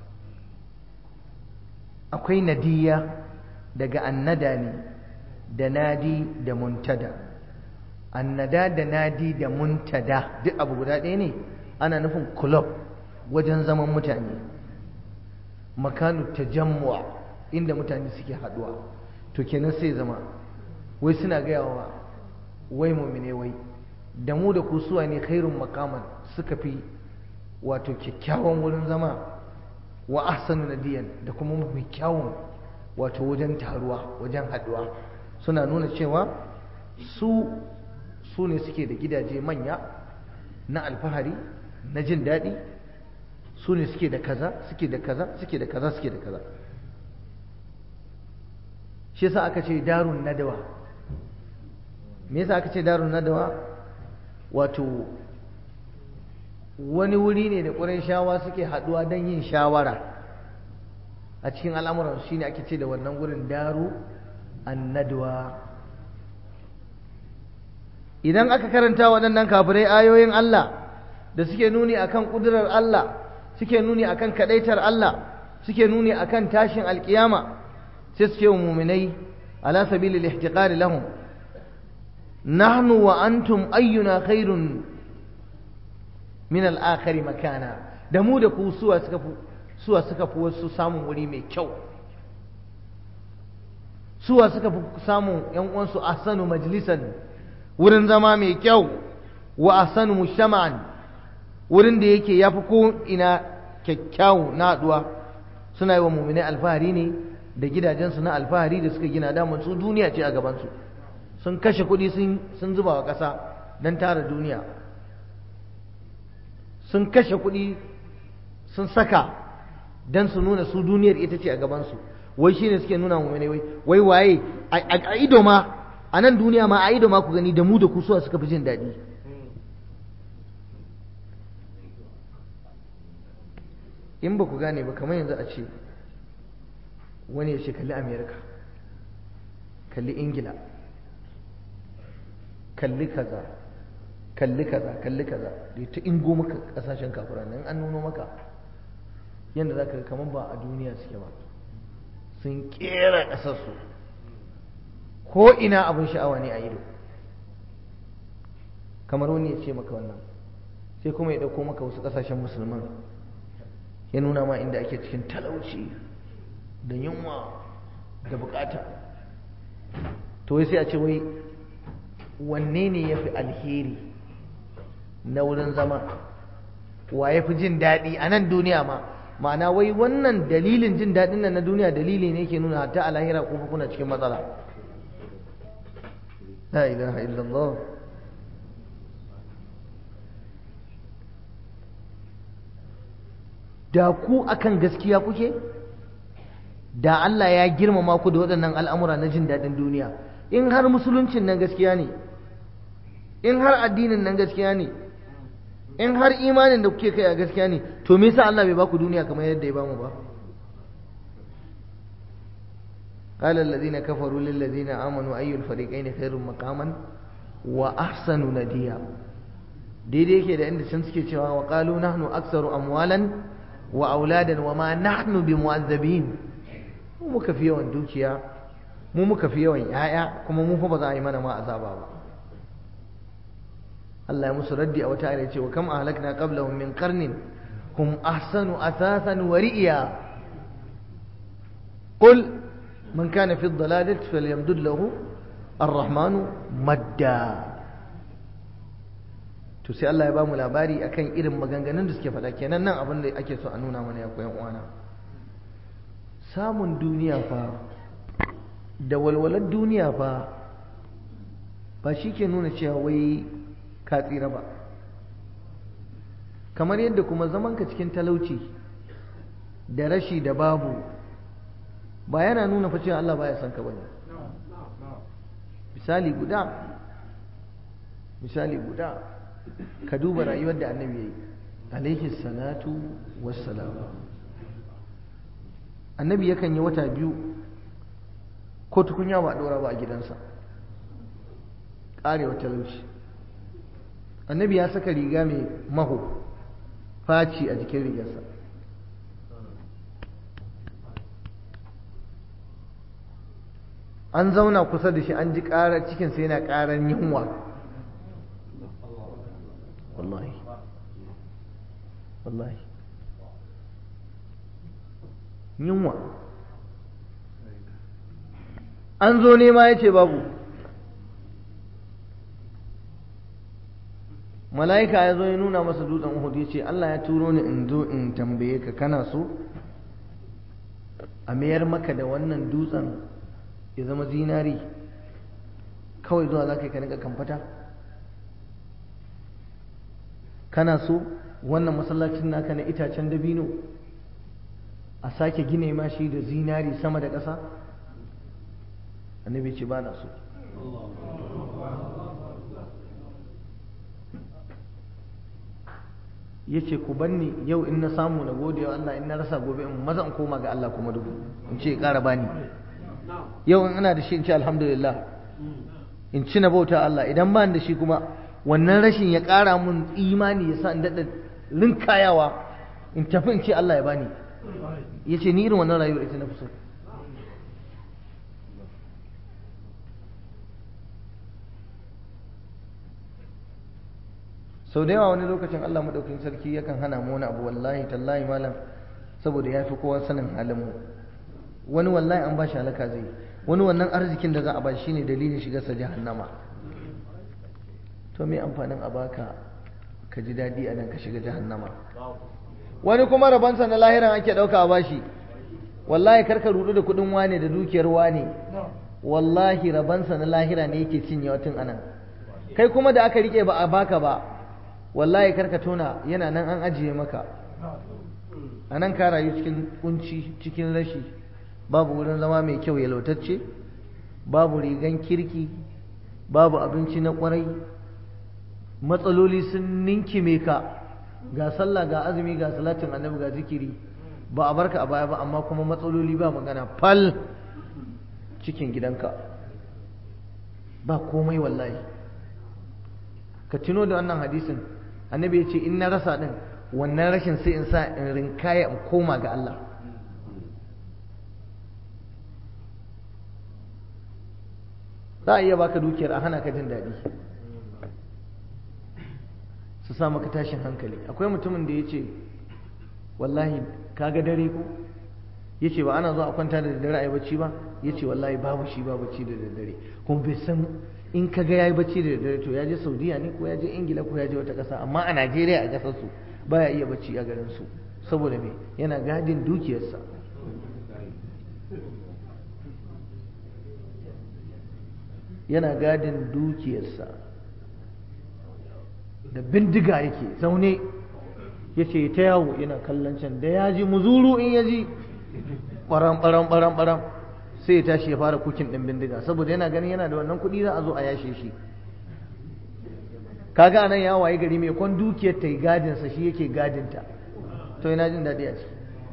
akwai nadiya daga annada ne da nadi da muntada annada da nadi da muntada duk abu guda ɗaya ne ana nufin club wajen zaman mutane makanu tajammu'a inda mutane suke haduwa to kenan sai zama wai suna gaya wa wai mumine wai da mu da kusuwa ne khairun makaman suka fi wato kyakkyawan wurin zama wa ahsanu nadiyan da kuma mafi kyawun wato wajen taruwa wajen haduwa suna nuna cewa su su ne suke da gidaje manya na alfahari na jin daɗi su ne suke da kaza suke da kaza suke da kaza suke da kaza shi yasa aka ce darun nadawa me yasa aka ce darun nadawa wato wani wuri ne da ƙurin shawa suke haɗuwa don yin shawara a cikin al'amuran shi ne ake ce da wannan wurin daru annadwa idan aka karanta waɗannan kafirai ayoyin Allah da suke nuni akan ƙudurar Allah suke nuni akan kaɗaitar Allah suke nuni akan tashin alƙiyama sai suke wa muminai ala sabilil ihtiqari lahum nahnu wa antum ayyuna khairun min al'akari makana da mu da ku suwa suka fi suwa suka fi wasu samun wuri mai kyau suwa suka fi samun ‘yan uwansu asanu majalisan wurin zama mai kyau wa asanu mushama'an wurin da yake ya fi ko ina kyakkyawu na haɗuwa suna yi wa mummune alfahari ne da gidajensu na alfahari da suka gina damar su duniya ce a gabansu sun kashe kuɗi sun zuba wa ƙasa don tara duniya sun kashe kuɗi sun saka don su nuna su duniyar ita ce a gabansu wai shi ne suke nuna mu wai wai waye a ido ma a nan duniya ma a ido ma ku gani da mu da ku suwa suka fi jin daɗi in ba ku gane ba kamar yanzu a ce wani ya ce kalli amerika kalli ingila kalli kaza kalli kaza kalli kaza da ta ingo maka kasashen kafura nan an nuno maka yadda za ka kamar ba a duniya suke ba sun kera ƙasarsu ko ina abin sha'awa ne a ido kamar wani ya ce maka wannan sai kuma ya ɗauko maka wasu ƙasashen musulman ya nuna ma inda ake cikin talauci da yunwa da bukata to wai sai a ce wai wanne ne ya fi alheri na wurin zama wa ya fi jin daɗi a nan duniya ma ma'ana wai wannan dalilin jin daɗin nan na duniya dalili ne ke nuna hatta a lahira ko kuna cikin matsala la ilaha illallah da ku akan gaskiya kuke da Allah ya girmama ku da waɗannan al'amura na jin daɗin duniya in har musuluncin nan gaskiya ne in har addinin nan gaskiya ne in har imanin da kuke kai a gaskiya ne to me yasa Allah bai ba ku duniya kamar yadda ya bamu ba قال الذين كفروا للذين آمنوا أي الفريقين خير مقاما وأحسن نديا daidai yake da inda can suke cewa wa qalu nahnu aktsaru amwalan wa auladan wa ma nahnu bimu'azzabin mu muka fi yawan dukiya mu muka fi yawan yaya kuma mu fa ba za a yi mana ma azaba ba Allah ya musu raddi a wata ayar ce wa kam ahlakna qablahum min qarnin hum ahsanu athathan wa ri'ya qul man kana fi dhalalati falyamdud lahu ar-rahmanu madda to sai Allah ya ba mu labari akan irin maganganun da suke faɗa kenan nan abin da ake so a nuna mana ya koyan uwana samun duniya fa da walwalar duniya fa ba shi ke nuna cewa wai ka tsira ba kamar yadda kuma zamanka cikin talauci da rashi da babu ba yana nuna fa cewa Allah baya son ka bane misali guda misali guda ka duba rayuwar da annabi yayi alaihi salatu wassalam annabi yakan yi wata biyu ko tukunya ba dora ba a gidansa karewa talauci annabi ya saka riga mai maho faci a jikin rigarsa an zauna kusa da shi an ji ƙarar cikinsa yana ƙarar yunwa wallahi wallahi yunwa an zo nema ya ce babu mala'ika ya zo ya nuna masa dutsen uhud ya ce Allah ya turo ni in zo in tambaye ka kana so a mayar maka da wannan dutsen ya zama zinari kawai zuwa za ka yi ka nika kamfata kana so wannan masallacin naka na itacen dabino a sake gine ma shi da zinari sama da ƙasa annabi ce ba na so ya ce ku banni yau in na samu na gode wa Allah in na rasa gobe in maza in koma ga Allah kuma dubu in ce ƙara bani yau in ina da shi in ce alhamdulillah in ci na bauta Allah idan ba da shi kuma wannan rashin ya ƙara mun imani ya sa in daɗa rinkayawa in tafi in ce Allah ya bani ya ce ni irin wannan rayuwar ita na fi so sau da yawa wani lokacin Allah maɗaukin sarki yakan hana mu wani abu wallahi tallahi malam saboda ya fi kowa sanin halin mu wani wallahi an ba shi halaka zai wani wannan arzikin da za a ba shi ne dalilin shigarsa jahannama to me amfanin a baka ka ji daɗi a nan ka shiga jahannama wani kuma rabansa na lahiran ake ɗauka a bashi wallahi karka rudu da kuɗin wane da dukiyar wane wallahi rabansa na lahira ne yake cinye tun anan kai kuma da aka rike ba a baka ba wallahi karka tona yana nan an ajiye maka a nan ka rayu cikin kunci cikin rashi babu wurin zama mai kyau yalwatacce babu rigan kirki babu abinci na kwarai matsaloli sun ninkime ka ga sallah ga azumi ga salatin annabi ga zikiri ba a barka a baya ba amma kuma matsaloli ba magana fal cikin gidanka ba komai wallahi ka tuno da wannan hadisin annabi ya ce in na rasa din wannan rashin sai in sa in rinkaya in koma ga Allah za a iya baka dukiyar a hana ka jin daɗi su sa maka tashin hankali akwai mutumin da ya ce wallahi kaga dare ko ya ce ba ana zuwa a kwanta da daddare a yi bacci ba ya ce wallahi babu shi ba bacci da daddare kuma bai san in ka ga ya yi bacci da daddare to ya je saudiya ne ko ya je ingila ko ya je wata ƙasa amma a najeriya a ƙasarsu ba ya iya bacci a garinsu saboda me yana gadin dukiyarsa yana gadin dukiyarsa da bindiga yake zaune ya ce ta yawo yana kallon can da ya ji muzuru in ya ji ɓaram ɓaram ɓaram ɓaram sai ya tashi ya fara kukin ɗin bindiga saboda yana ganin yana da wannan kuɗi za a zo a yashe shi kaga nan ya waye gari mai kwan dukiyar ta yi gadinsa shi yake gadinta to yana jin daɗi a ciki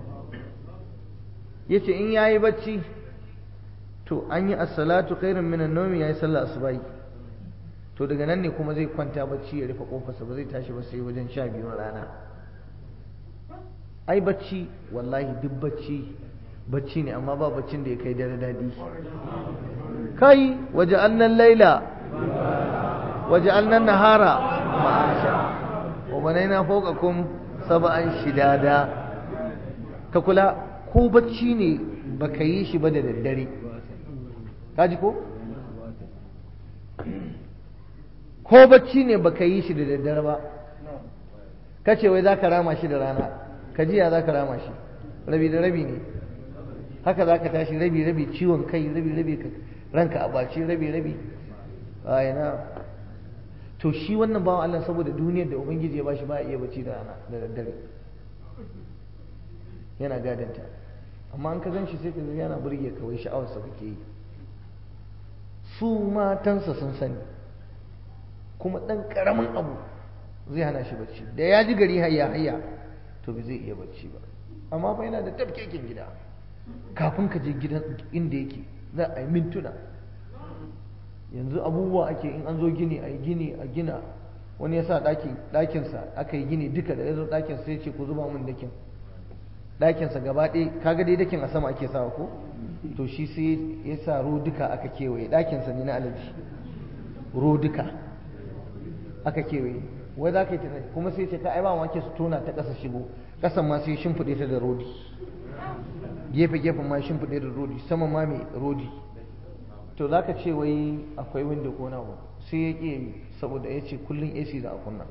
ya ce in ya yi bacci to an yi assalatu khairun minan nomi ya yi sallah asubahi to daga nan ne kuma zai kwanta bacci ya rufe kofarsa ba zai tashi ba sai wajen sha biyun rana ai bacci wallahi duk bacci bacci ne amma ba baccin da ya kai dare daɗi kai waje annan laila waje annan nahara ma'asha wa banaina fawqakum sab'an shidada ka kula ko bacci ne baka yi shi ba da daddare kaji ko ko bacci ne baka yi shi da daddare ba ka ce wai za ka rama shi da rana ka jiya za ka rama shi rabi da rabi ne haka za ka tashi rabi rabi ciwon kai rabi rabi ranka a baci rabi rabi a yana to shi wannan bawan Allah saboda duniyar da ubangiji ya bashi ba iya bacci da rana da daddare yana gadanta amma an ka gan shi sai ka yana burge kawai sha'awarsa kake yi su matansa sun sani kuma ɗan ƙaramin abu zai hana shi bacci da ya ji gari hayya hayya to bai zai iya bacci ba amma fa yana da tafkekin gida kafin ka je gidan inda yake za a yi mintuna yanzu abubuwa ake in an zo gini a yi gini a gina wani ya sa ɗakinsa aka yi gini duka da ya zo ɗakinsa sai ce ku zuba min dakin ɗakinsa gaba ɗaya kaga dai dakin a sama ake sawa ko to shi sai ya sa duka aka kewaye ɗakinsa ne na alaji duka aka kewaye wai za ka yi tunani kuma sai ce ka ai ba wanke su tona ta ƙasa shigo ƙasan ma sai shimfiɗe ta da rodi gefe gefen ma shimfiɗe da rodi sama ma mai rodi to za ka ce wai akwai window ko na sai ya ƙi yi saboda ya ce kullum AC za a kunna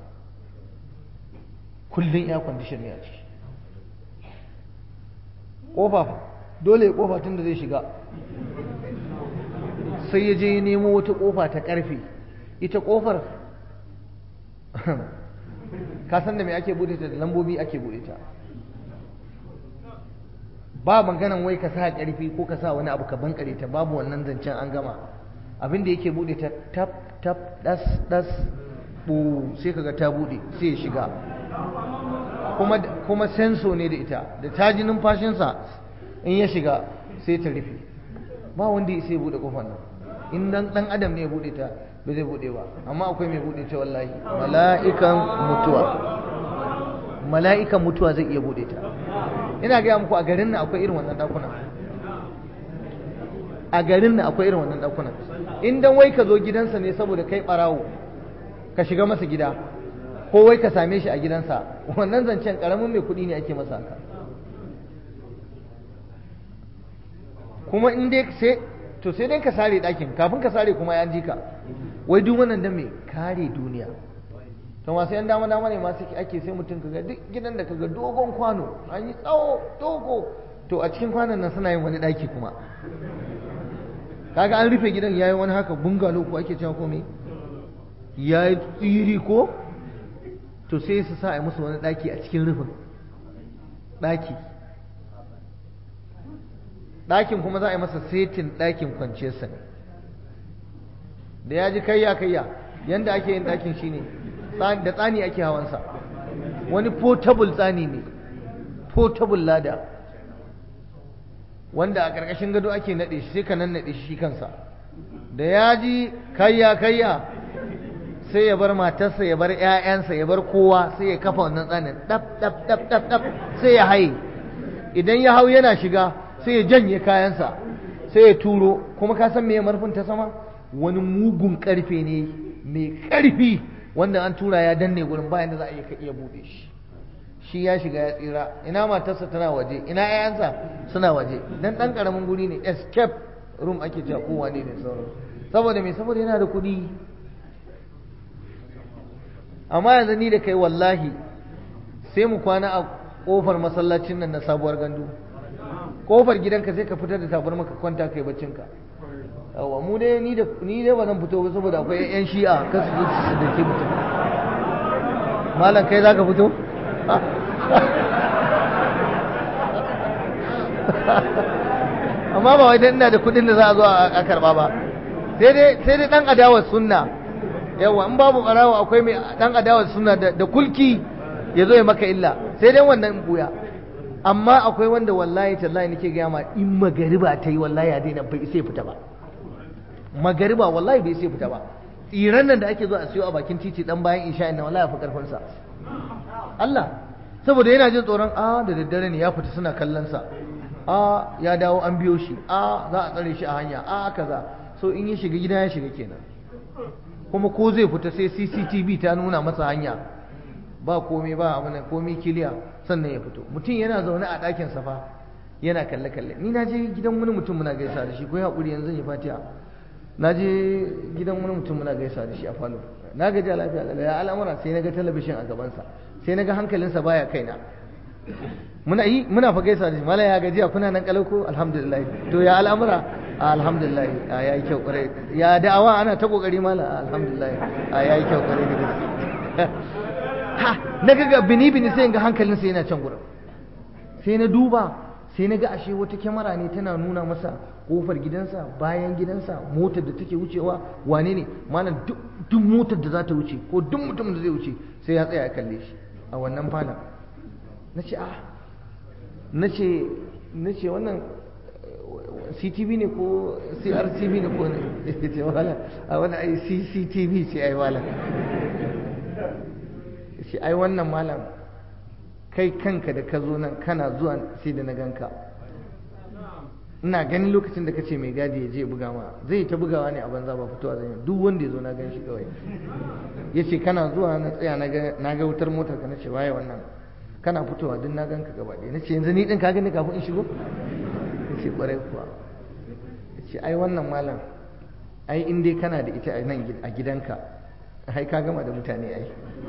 kullum air condition ne a ciki ƙofa dole ya ƙofa tun da zai shiga sai ya je ya nemo wata ƙofa ta ƙarfe ita ƙofar ka san da me ake bude ta da lambobi ake bude ta ba maganan wai ka sa ƙarfi ko ka sa wani abu ka bankare ta babu wannan zancen an gama abin da yake bude ta tap tap das das bu sai kaga ta bude sai ya shiga kuma kuma senso ne da ita da ta ji numfashinsa in ya shiga sai ta rufe ba wanda ya sai bude kofar nan in dan dan adam ne ya bude ta ba zai bude ba amma akwai mai bude ta wallahi mala'ikan mutuwa mala'ikan mutuwa zai iya bude ta ina gaya muku a garin nan akwai irin wannan dakunan a garin nan akwai irin wannan dakunan in dan wai ka zo gidansa ne saboda kai barawo ka shiga masa gida ko wai ka same shi a gidansa wannan zancen karamin mai kuɗi ne ake masa haka kuma in dai sai to sai dai ka sare ɗakin kafin ka sare kuma ya ka wai duk wannan dan me kare duniya to masu yan dama dama ne masu ake sai mutum kaga duk gidan da kaga dogon kwano an yi tsawo dogo to a cikin kwanon nan suna yin wani ɗaki kuma kaga an rufe gidan yayi wani haka bungalow ko ake cewa ko me yayi tsiri ko to sai su sa a musu wani ɗaki a cikin rufin ɗaki ɗakin kuma za a yi masa setin ɗakin kwanciyarsa ne da ya ji kayya kayya yanda ake yin ɗakin shine da tsani ake hawansa wani portable tsani ne portable lada wanda a ƙarƙashin gado ake naɗe shi sai ka nan naɗe shi kansa da ya ji kayya kayya sai ya bar matarsa ya bar 'ya'yansa ya bar kowa sai ya kafa wannan tsanin ɗaf ɗaf ɗaf ɗaf ɗaf sai ya haye idan ya hau yana shiga sai ya janye kayansa sai ya turo kuma ka san me marfin ta sama wani mugun karfe ne mai karfi wanda an tura ya danne gurin bayan da za a iya ka iya bude shi shi ya shiga ya tsira ina matarsa tana waje ina 'ya'yansa suna waje dan dan karamin guri ne escape room ake cewa kowa ne da sauran saboda me saboda yana da kuɗi amma yanzu ni da kai wallahi sai mu kwana a kofar masallacin nan na sabuwar gandu kofar gidanka sai ka fitar da tabar maka kwanta kai baccinka yawa mu dai ni da ni dai ba zan fito ba saboda akwai yan shi'a kasu zo su da ke mutum malam kai zaka fito amma ba wai dan ina da kudin da za a zo a karba ba sai dai sai dai dan adawar sunna yawa in babu barawa akwai mai dan adawar sunna da kulki ya zo ya maka illa sai dai wannan buya amma akwai wanda wallahi tallahi nake gaya ma in magariba ta yi wallahi ya daina bai sai fita ba magariba wallahi bai sai fita ba tsiran nan da ake zo a siyo a bakin titi dan bayan isha inna wallahi fa karfin sa Allah saboda yana jin tsoron a da daddare ne ya fita suna kallon sa a ya dawo an biyo shi a za a tsare shi a hanya a kaza so in ya shiga gida ya shiga kenan kuma ko zai fita sai CCTV ta nuna masa hanya ba komai ba abin komai kiliya sannan ya fito mutum yana zaune a ɗakin safa yana kalle kalle ni na je gidan wani mutum muna gaisa da shi ko ya haƙuri yanzu ya fatiya na je gidan wani mutum muna gaisa da shi a falo na gaji a lafiya da ya al'amura sai na ga talabishin a gabansa sai na ga hankalinsa baya kaina muna yi muna fa gaisa da shi mala ya gajiya kuna nan kalau ko alhamdulillah to ya al'amura alhamdulillah ya yi kyau kwarai ya da'awa ana ta kokari mala alhamdulillah ya yi kyau kwarai da gaske ha na ga bini bini sai ga hankalinsa yana can gurin sai na duba sai na ga ashe wata kyamara ne tana nuna masa kofar gidansa bayan gidansa motar da take wucewa wane ne malam duk motar da za ta wuce ko duk mutum da zai wuce sai ya tsaya ya kalle shi a wannan falon na ce ah na ce na ce wannan CTV ne ko CRTV ne ko ne ce wala a wani ai CCTV ce ai wala ce ai wannan malam kai kanka da ka zo nan kana zuwa sai da na ganka ina ganin lokacin da ka ce mai gadi ya je buga ma zai ta bugawa ne a banza ba fitowa zai duk wanda ya zo na gan shi kawai ya ce kana zuwa na tsaya na ga wutar motar ka na ce waye wannan kana fitowa duk na ganka gaba ɗaya na ce yanzu ni ɗin ka gani kafin in shigo ya ce ƙwarai kuwa ya ce ai wannan malam ai in dai kana da ita a nan a gidanka ai ka gama da mutane ai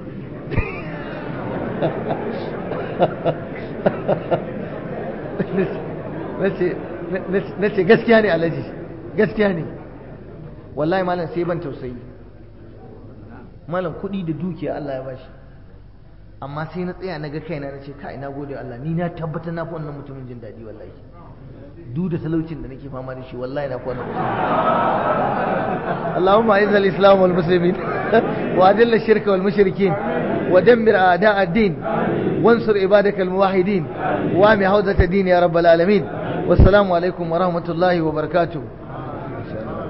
na ce gaskiya ne alhaji gaskiya ne wallahi malam sai ban tausayi malam kuɗi da dukiya Allah ya bashi amma sai na tsaya na ga kaina na ce kai na gode Allah ni na tabbata na fi wannan mutumin jin daɗi wallahi duk da talaucin da nake fama da shi wallahi na fi wannan اللهم اعز الاسلام والمسلمين واذل الشرك والمشركين ودمر اعداء الدين وانصر عبادك الموحدين وامي حوزه الدين يا رب العالمين والسلام عليكم ورحمه الله وبركاته